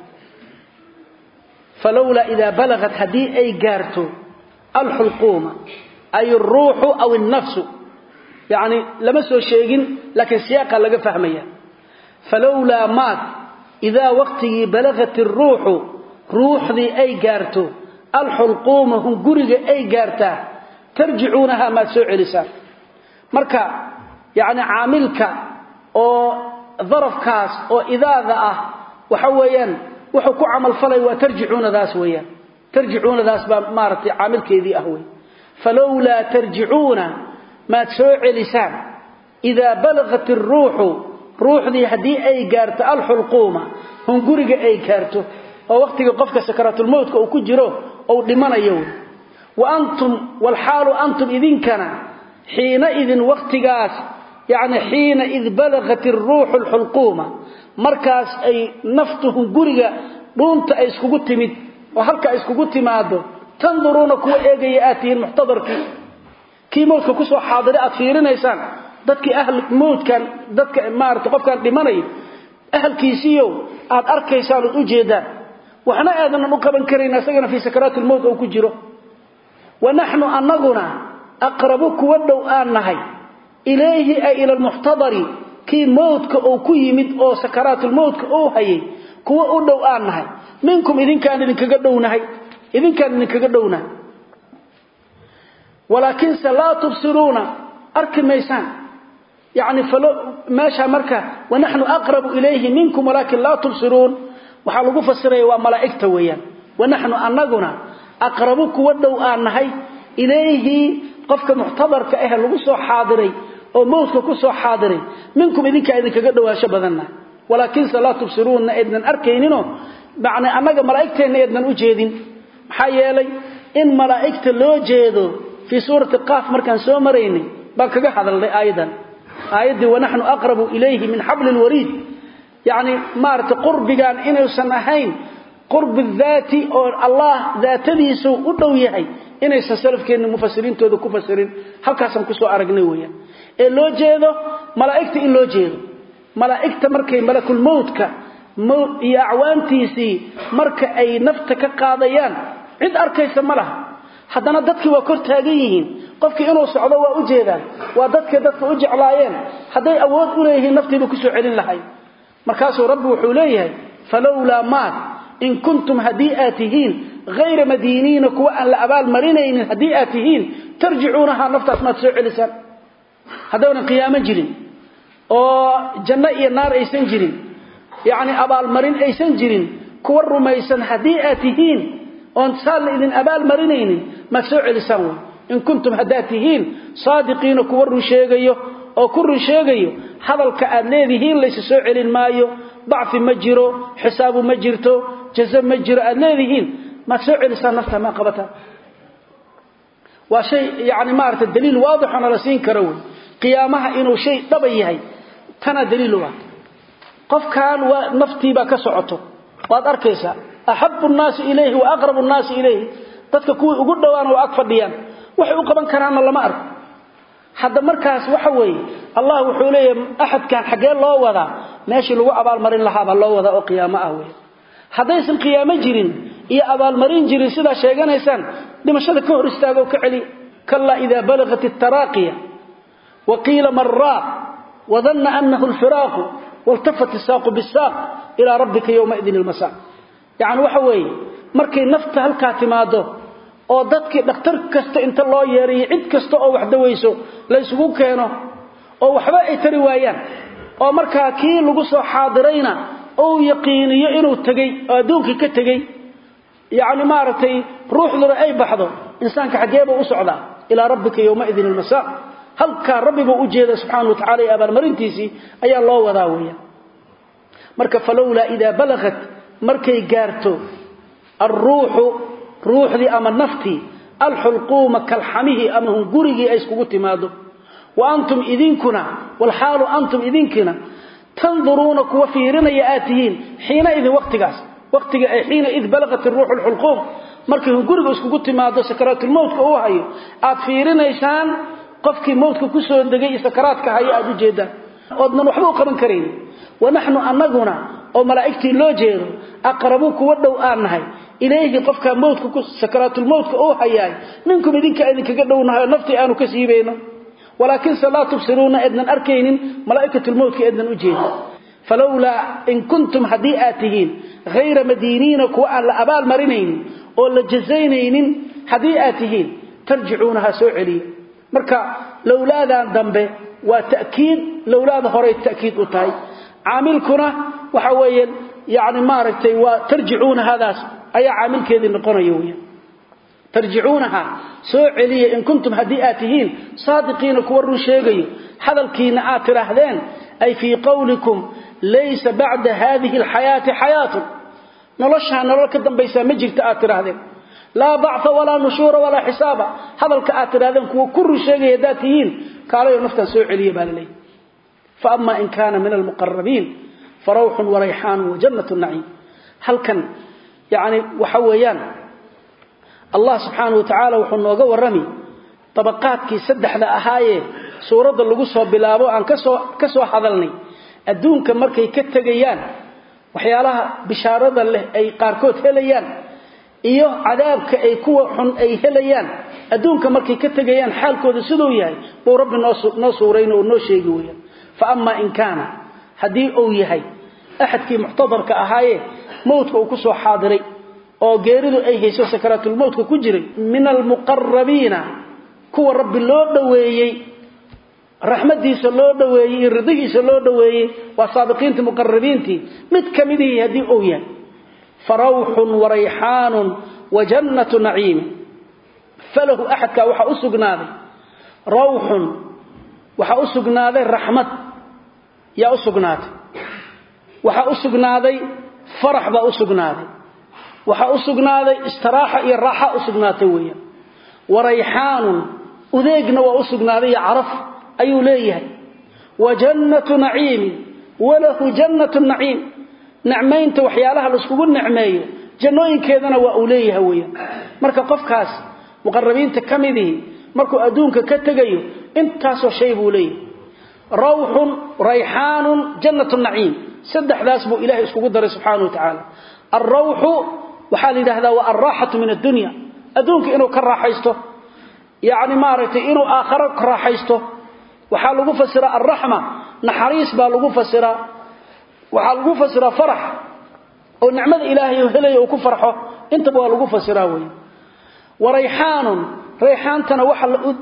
[SPEAKER 1] فلولا إذا بلغت هدي أي قارتو الحلقوم أي الروح أو النفس يعني لمسوا الشيء لكن سياقا لقى فهميا فلولا مات إذا وقته بلغت الروح روح ذي أي قارتو الحلقوم هم قرق أي قارتا ترجعونها ما سوء لسان مركا يعني عاملك أو ظرف كاس أو إذا ذا وحويا وحكو عمل فلي وترجعون ذاس ويا ترجعون ذاس مارتي عاملك ذي أهوي فلولا ترجعون ما سوء لسان إذا بلغت الروح ruuxdii haddii ay gaarto alxulquuma hunguriga ay gaarto oo waqtiga qofka sakaraatulmowtka uu ku jiro ou dhimanayo wa antum walxaalu antum idinkana xiina idin waqtigaas yacni xiina id balagat iruuxu alxulquuma markaas ay naftu hunguriga dhuunta ay iskugu timid oo halka ay iskugu timaado tanduruuna kuwa eegaya aad tihiin muxtadarkii kii mowtka kusoo xaadira aad fiirinaysaan dadkii ahl mowdkan dadka maarata qofkaan dhimanayo ahalkiisiiyo aad arkaysaan ood u jeedaan waxna aadanan u qaban karayn isagana fii sakaraati lmowt oo ku jiro wa naxnu annaguna aqrabu kuwa dhow aan nahay ilayhi ay ila lmuxtadari kii mowdka uu ku yimid oo sakaraatulmowtka uu hayay kuwa u dhow aan nahay minkum idinkaan idinkaga dhownahay idinkaan idinkaga dhownahay walaakinse laa tubsiruuna arki maysaan يعني فلو ماشى مركا ونحن أقرب إليه منكم ولكن لا تبصرون وحلقوا فسره وملائكته ويان ونحن أنقنا أقربك ودو آنهي إليه قفك محتضر كأهل لغسو حاضري أو موتك كسو حاضري منكم إذنك إذنك قدوا شبذنا ولكن لا تبصرون إذن أركينينو معنى أنك ملائكتين إذن أجيدين حيالي إن ملائكة لو جيدو في سورة القاف مركان سومريني بل هذا أيضا آيدي ونحن أقرب إليه من حبل الوريد يعني مارت قربقان إنه سنهين قرب الذات أو الله ذات ديسو أدويهي إنه سسلف كأن مفسرين تودو كفسرين هل كاسم كسو أرقنويا إن لو جيدو ملائكة إن لو جيدو ملائكة مركي ملك الموت كا يا أعوانتيسي مركة أي نفتك قاضيان عد أركيس ملها haddana dadkii waa kor taagan yihiin qofkii inuu socdo waa u jeedaan waa dadka dadka u jeclaayeen hadday awood u leeyihiin naftiiba ku soo celin lahay markaasuu rabbi wuxuu leeyahay falowlaa maad in kuntum haddii aad tihiin hayra madiiniina kuwa aan la abaal marinaynin haddii aad tihiin tarjicuunahaa naftaas maad soo celisaan haddaynan qiyaamo jirin oo janno iyo naar aysan jirin yacni abaalmarin aysan jirin kuwa rumaysan haddii aad tihiin oon saan la idin abaal marinaynin ma soo celisaan way in kuntum haddaad tihiin saadiqiina kuwa run sheegayo oo ku run sheegayo hadalka aad leedihiin laysa soo celin maayo dacfi ma jiro xisaabu ma jirto jaza ma jiro aad leedihiin maad soo celisaan nafta ma qabataan waa shay yani maarata daliil waadixona la siin karo wey qiyaamaha inuu shay dhaba yahay tana daliil u ah qofkan waa naftiibaa ka socoto waad arkaysaa أحب الناس إليه وأقرب الناس إليه dadka kuwii ugu dhawaan oo ag fadhiyaan waxay u qaban karaan lama arko hadda markaas waxa weeye Allah wuxuu leeyahay ahadkan xagee loo wada meeshii lagu abaal marin lahaa baa loo wada oo qiyaamo ah weey hadaysan qiyaamo jirin iyo abaal marin jirin sida sheeganaysaan dhimashada ka hor istaago ka celi kalla idha balagat at-taraqiya wa qila marra wa dhanna annahu al-firaq waltafat as-saq bis-saq ila rabbika yawma idhin al-masa' yani waxa weeye markay nafta halkaa timaado oo dadkii dhakhtar kasta inta loo yeeriyo cid kasta oo wax dawayso la isugu keeno oo waxba ay tari waayaan oo markaa kii lagu soo xaadirayna uu yaqiiniyo inuu tegey oo adduunkii ka tegey yani maaragtay ruuxduna ay baxdo insaanka xaggeebuu u socdaa ilaa rabbika yowmaidin almasaa halkaa rabbibuu u jeeda subxaana wa tacala iyo abaalmarintiisii ayaa loo wadaa weeyaan marka falowlaa idaa balagat markay gaarto alruuxu ruuxdii ama naftii alxulquuma kalxamihii ama hungurigii ay iskugu timaado wa antum idinkuna walxaalu antum idinkina tanduruuna kuwa fiirinaya aad tihiin xiina idin waqtigaas waqtiga ay xiina id balagat iruuxu lxulquum markay hunguriga iskugu timaado sakaraatulmowtka uu hayo aad fiirinaysaan qofkii mowtka kusoo degay iyo sakaraadka hayo aad u jeedaan oodnan waxba u qaban karaynin wanaxnu anaguna oo malaa'igtii loo jeedo aqrabu kuwa dhow aan nahay ilayhi qofka mowtka sakaraatulmowtka uu hayaay minkum idinka idinkaga dhownahay oo naftii aanu ka siibayno walaakinse laa tubsiruuna ednan arkaynin malaa'ikatulmowtka ednan u jeedin falowlaa in kuntum haddii aad tihiin hayra madiiniina kuwa aan la abaal marinaynin oo la jazaynaynin haddii aad tihiin tarjicuunaha soo celiya marka lowlaadan dambe waa ta'kiid lowlaada horay ta'kiid u tahay caamilkuna waxa weeye yani maaragtay waa tarjicuunahadaas ayaa caamilkeedii noqonaya weya tarjicuunaha soo celiya in kuntum haddii aad tihiin saadiqiina kuwa run sheegayo hadalkiina aad tidhaahdeen ay fii qowlikum laysa bacda haadihi alxayaati xayaatun noloshaa nolol ka dambaysaa ma jirta aad tidhaahdeen laa bactha walaa nushuura walaa xisaaba hadalka aad tidhahdeen kuwa ku run sheegaya haddaad tihiin kaalayo naftaan soo celiya baa laleeyahy faama in kaana min almuqarabiin farawxun warayxaanu wajannat naciim halkan yani waxa weeyaan allah subxaana wa tacaala wuxuu nooga warrami dabaqaadkii saddexda ahaayee suuradda lagu soo bilaabo aan kasoo ka soo hadalnay adduunka markay ka tegayaan waxyaalaha bishaarada leh ay qaarkood helayaan iyo cadaabka ay kuwa xun ay helayaan adduunka markay ka tegayaan xaalkooda siduu yahay buu rabbi noo suurayno oo noo sheegi weyaan fa amaa in kaana haddii uu yahay axadkii muctadarka ahaayee mowtka uu ku soo xaadiray oo geeridu ay hayso sakaraatulmowtka ku jiray min almuqarabiina kuwa rabbi loo dhoweeyey raxmadiisa loo dhoweeyey iyo ridihiisa loo dhoweeyey waa saabiqiintii muqarabiintii mid ka midihii haddii uu yahay farawxun warayxaanun wa jannatu naciimi falahu axadkaa waxaa u sugnaaday rawxun waxaa u sugnaaday raxmad yaa u sugnaatay waxaa u sugnaaday farax baa u sugnaaday waxaa u sugnaaday istiraaxa iyo raaxa u sugnaatay weeyaan warayxaanun udeegna waa u sugnaaday iyo caraf ayuu leeyahay wa jannatu naciimin walahu jannatu naciim nicmaynta waxyaalaha laiskugu nicmeeyo jannooyinkeedana waa uu leeyahay weeyaan marka qofkaas muqarabiinta ka midihii markuu adduunka ka tegayo intaasoo shay buu leeyahay rawxun rayxaanun jannatu naciim saddexdaas buu ilahay iskugu daray subxaana wa tacaala alrawxu waxaa la yidhahdaa waa alraaxatu min addunya adduunka inuu ka raaxaysto yacni maaragtay inuu aakharo ka raaxaysto waxaa lagu fasiraa alraxma naxariis baa lagu fasiraa waxaa lagu fasiraa farax oo nicmada ilaahay u helaya uu ku farxo intaba waa lagu fasiraa weeye warayxaanun rayxaantana waxa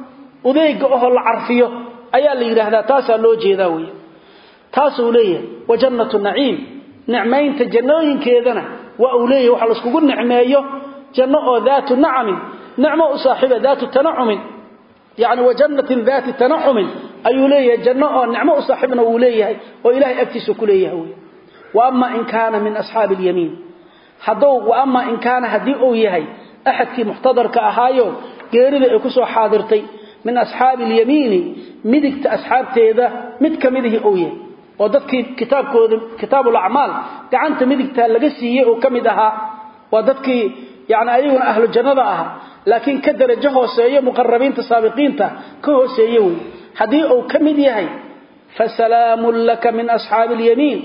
[SPEAKER 1] udeega ahoo la carfiyo ayaa la yidhaahdaa taasaa loo jeedaa weeye taasuu leeyahay wa jannatu naciim nicmaynta jannooyinkeedana waa uu leeyahay waxa laiskugu nicmeeyo janno oo daatu nacamin nicmo u saaxiiba daatu tanacumin yani wa jannatin daati tanacumin ayuu leeyahay janno oo nicmo u saaxiibna wuu leeyahay oo ilahay agtiisa ku leeyahay wey wa ama in kaana min asxaabi اlyamiin hadduu wa ama in kaana haddii uu yahay axadkii muxtadarka ahaayo geerida ay ku soo xaadirtay min asxaabi اlyamiini midigta asxaabteeda mid ka midihii uu yahay oo dadkii kitaabkooda kitaabulacmaal gacanta midigta laga siiyey oo ka mid ahaa waa dadkii yani ayaguna ahlu jannada ahaa laakiin ka darajo hooseeyo muqarabiinta saabiqiinta ka hooseeye wey haddii uu ka mid yahay fasalaamun laka min asxaabi اlyamiin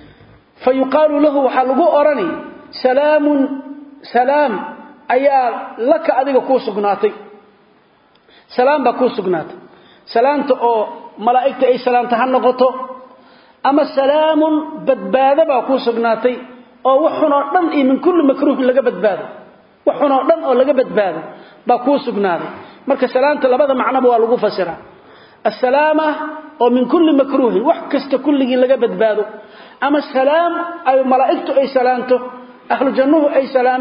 [SPEAKER 1] fa yuqaalu lahu waxaa lagu odhani salaamun salaam ayaa laka adiga kuu sugnaatay salaam baa kuu sugnaatay salaamta oo malaa'igta ay salaamta ha noqoto ama salaamun badbaado baa kuu sugnaatay oo waxunoo dhan iyo min kulli makruuhin laga badbaado waxunoo dhan oo laga badbaado baa kuu sugnaaday marka salaamta labada macnoba waa lagu fasiraa assalaama oo min kulli makruuhin wax kasta kulligii laga badbaado ama salaam ay malaa'igtu ay salaanto ahlu jannuhu ay salaamaan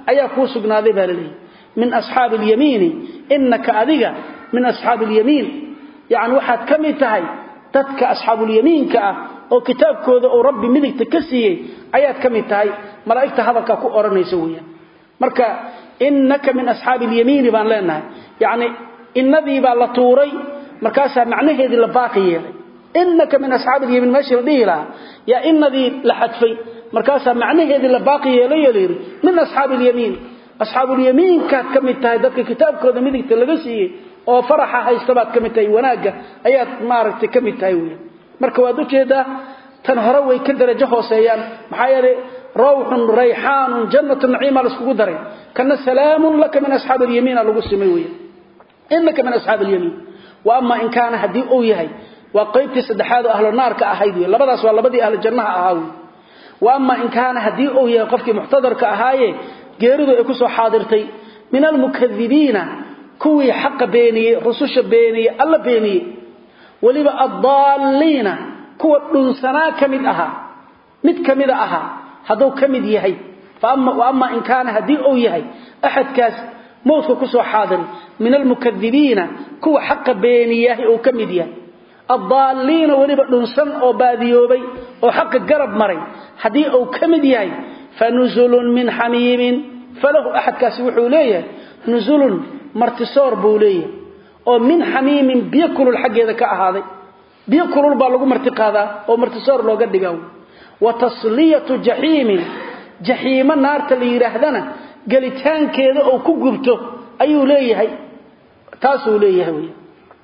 [SPEAKER 1] ayaa kuu sugnaaday baa laleeyahy min asxaabi alyamiini innaka adiga min asxaabi alyamiin yacni waxaad ka mid tahay dadka asxaabulyamiinka ah oo kitaabkooda uu rabbi midigta ka siiyey ayaad ka mid tahay malaa'igta hadalkaa ku odhanaysa weeyaan marka innaka min asxaabi alyamiini baan leenahay yacni innadii baa la tuuray markaasaa macnaheedii la baaqi yeelay innaka min asxaabi alyamiin meeshii la dhihi lahaa yaa innadii la xadfay markaasaa macnaheedii la baaqi yeelay oo layidhi min asxaabi alyamiin asxaabulyamiinkaad ka mid tahay dadka kitaabkooda midigta laga siiyey oo faraxa haysta baad ka mid tahay wanaagga ayaad maaragtay ka mid tahay weeyaan marka waad ujeedaa tan hore way ka darajo hooseeyaan maxaa yeelay rawxun rayxaanun jannatu naciima laiskugu daray kana salaamun laka min asxaabi alyamiina lagu simay weeyaan innaka min asxaabi alyamiin wa ama in kaana haddii uu yahay waa qaybtii saddexaad oo ahlu naarka ahayd wey labadaas waa labadii ahlu jannaha ahaa wey wa ama in kaana haddii uu yahay qofkii muxtadarka ahaaye geeridu ay ku soo xaadirtay min almukadibiina kuwii xaqa beeniyey rususha beeniyey alla beeniyey weliba addaalliina kuwa dhunsanaa ka mid ahaa mid ka mida ahaa hadduu ka mid yahay wa ama in kaana haddii uu yahay axadkaas mowdka ku soo xaadiray min almukadibiina kuwa xaqa beeniyahay uu ka mid yahay addaalliina weliba dhunsan oo baadiyoobay oo xaqa garab maray haddii uu ka mid yahay fa nusulun min xamiimin falahu axadkaasi wuxuu leeyahay nusulun martisoor buu leeyahay oo min xamiimin biyo kulul xaggeeda ka ahaaday biyo kulul baa lagu marti qaadaa oo martisoor looga dhigaa wa tasliyatu jaxiimin jaxiimo naarta la yidhaahdana gelitaankeeda oo ku gubto ayuu leeyahay taasuu leeyahay wey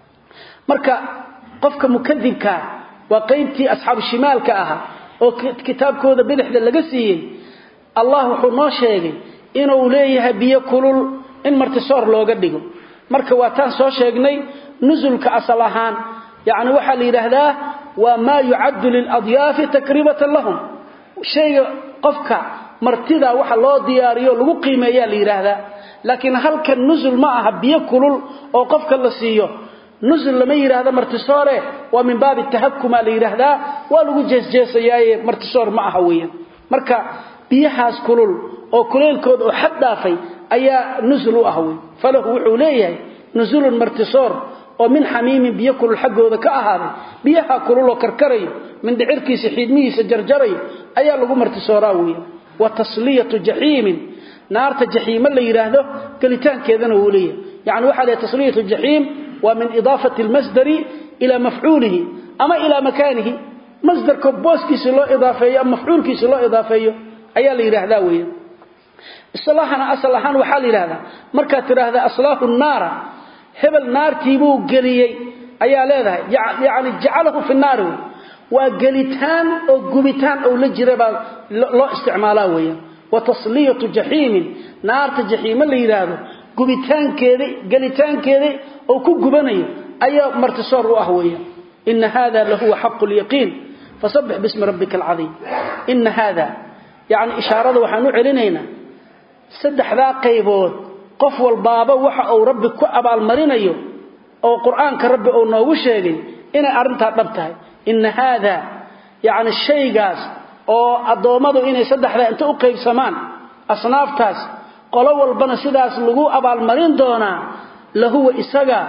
[SPEAKER 1] marka qofka mukadibkaa waa qaybtii asxaabu shimaalka ahaa oo kitaabkooda bidixda laga siiyey allah wuxuu noo sheegay inuu leeyahay biyo kulul in martisoor looga dhigo marka waa taan soo sheegnay nusulka asal ahaan yacni waxaa la yidhaahdaa waa maa yucaddu liladyaafi takribatan lahum shayga qofka martida waxa loo diyaariyo lagu qiimeeyaa la yidhaahdaa laakiin halkan nusul ma aha biyo kulul oo qofka la siiyo nusul lama yidhaahdo martisoore waa min baabi tahakuma la yidhaahdaa waa lagu jeesjeesayaaye martisoor ma aha weeyaan marka biyahaas kulul oo kuleylkooda oo xad dhaafay ayaa nusul u ah wey falahu wuxuu leeyahay nusulun martisoor oo min xamiimin biyo kulul xaggooda ka ahaaday biyaha kulul oo karkarayo mindhicirkiisa xiidmihiisa jarjarayo ayaa lagu martisooraa weeyaan wa tasliyatu jaxiimin naarta jaxiimo la yidhaahdo gelitaankeedana wuu leeyahay yani waxaa leeyahay tasliyatu jaxiim waa min idaafati almasdari ilaa mafcuulihi ama ilaa makaanihi masdarka booskiisa loo idaafeeyo ama mafcuulkiisa loo idaafeeyo ayaa la yidhaahdaa weeyaan islaahana asal ahaan waxaa la yidhahdaa markaad tidhaahda aslaahu naara hebel naartii buu geliyey ayaa leedahay yacni jacalahu fi naari wey waa gelitaan oo gubitaan ou la jira baa loo isticmaalaa weeyaan wa tasliyatu jaxiimin naarta jaxiimo la yidhaahdo gubitaankeeda gelitaankeeda oo ku gubanayo ayaa martisoor u ah weeyaan ina hada lahuwa xaqu lyaqiin fasabbix bismi rabbika alcadiim ina hada yacni ishaarada waxaan u celinaynaa saddexdaa qaybood qof walbaaba waxa uu rabbi ku abaalmarinayo oo qur-aanka rabbi uu noogu sheegay inay arrintaa dhab tahay ina haada yacni shaygaas oo addoommadu inay saddexdaa inta u qaybsamaan asnaaftaas qolo walbana sidaas lagu abaalmarin doonaa lahuwa isaga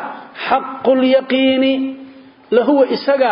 [SPEAKER 1] xaqulyaqiini lahuwa isaga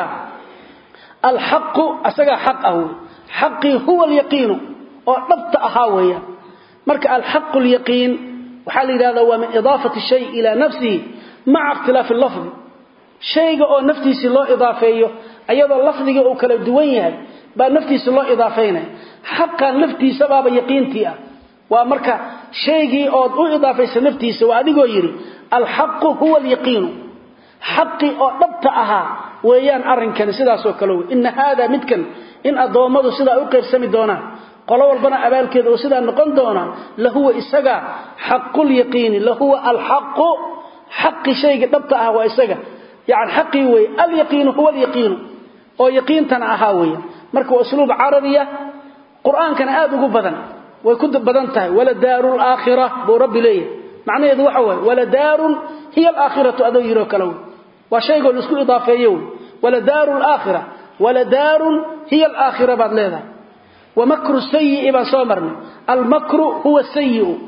[SPEAKER 1] alxaqu isagaa xaq ah wey xaqii huwa alyaqiinu oo dhabta ahaa weeyaan marka alxaqu lyaqiin waxaa la yidhahdaa waa min idaafati shay ilaa nafsihi maca ikhtilaafi lafdi shayga oo naftiisii loo idaafeeyo ayadoo lafdiga uu kala duwan yahay baa naftiisa loo idaafeynaya xaqan laftiisabaaba yaqiintii ah waa marka shaygii ood u idaafaysa naftiisa waa adigoo yidhi alxaqu huwa alyaqiinu xaqii oo dhabta ahaa weeyaan arrinkani sidaasoo kale wey ina haada midkan in addoommadu sidaa u qaybsami doonaan qolo walbana abaalkeeda oo sidaa noqon doona lahuwa isaga xaqulyaqiini lahuwa alxaqu xaqi shayga dhabta ah waa isaga yani xaqii wey alyaqiinu huwa alyaqiinu oo yaqiintana ahaa weya marka waa usluub carabiya qur-aankana aada ugu badan way ku badan tahay waladaaru laakhira buu rabbi leeyahay macnaheedu waxa waaye waladaarun hiya alaakhiratu adoo yiroo kale wey waa shaygoo laisku idaafeeyo wey waladaaru laakhira waladaarun hiya alaakhira baad leedahay wamakru sayi'i baan soo marnay almakru huwa sayi'u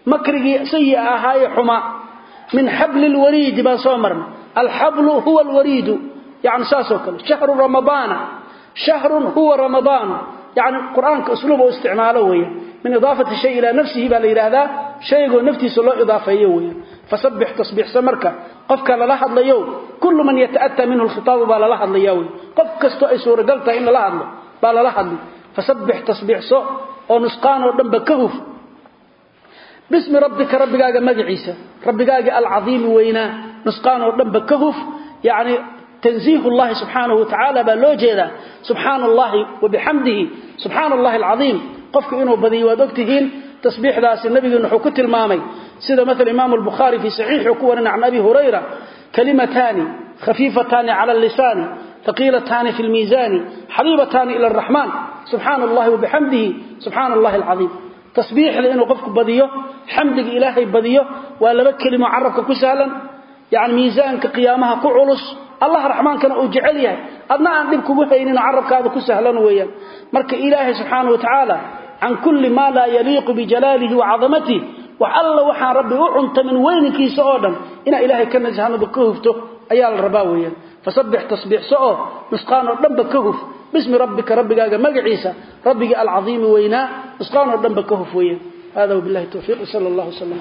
[SPEAKER 1] makrigii sayi ahaaye xuma min xabli lwariidi baan soo marna alxablu huwa alwariidu yani saasoo kale shahru ramadaana shahrun huwa ramadaanu yani qur-aanka usluub oo isticmaalo weeyaan min idaafati shay ilaa nafsihi baa la yidhaahdaa shaygoo naftiisa loo idaafeeyo weeyaan fasabbix tasbiixsa marka qofka lala hadlayo kullu man yata'ataa minhu lkhitaabu baa lala hadlaya wey qof kastoo ay suuragal tahay in lala hadlo baa lala hadli fasabbix tasbiixso oo nusqaan oo dhanba ka huf bismi rabbika rabbigaaga magaciisa rabbigaaga alcadiimi weynaa nusqaan oo dhanba ka huf yacni تنزيه الله سبحانه وتعالى بالوجهه سبحان الله وبحمده سبحان الله العظيم قفك انه بدي ودغتين تسبيح ذاس النبي انه كنت المامي سيده مثل امام البخاري في صحيح يقول عن ابي هريره كلمتان خفيفتان على اللسان ثقيلتان في الميزان حبيبتان الى الرحمن سبحان الله وبحمده سبحان الله العظيم تسبيح لانه قفك بديه حمدك الهي بديه ولا كلمه عربك كسهلا يعني ميزانك قيامها كعلص الله رحمن كان او جعل yahay adna aan dib kugu haynin arabkaada ku sahlan weeyaan marka ilaahi subhanahu wa ta'ala an kulli ma la yaliqu bi jalalihi wa 'azamatihi wa alla waxa rabbi u cunta min weynkiisa oo dhan ina ilaahi ka najahano ka hufto ayaa la rabaa weeyaan fasabbih tasbih soo nusqaan oo dhanba ka huf bismi rabbika rabbigaaga magaciisa rabbiga al-'azim weyna nusqaan oo dhanba ka huf weeyaan hada billahi tawfiq sallallahu alayhi wa sallam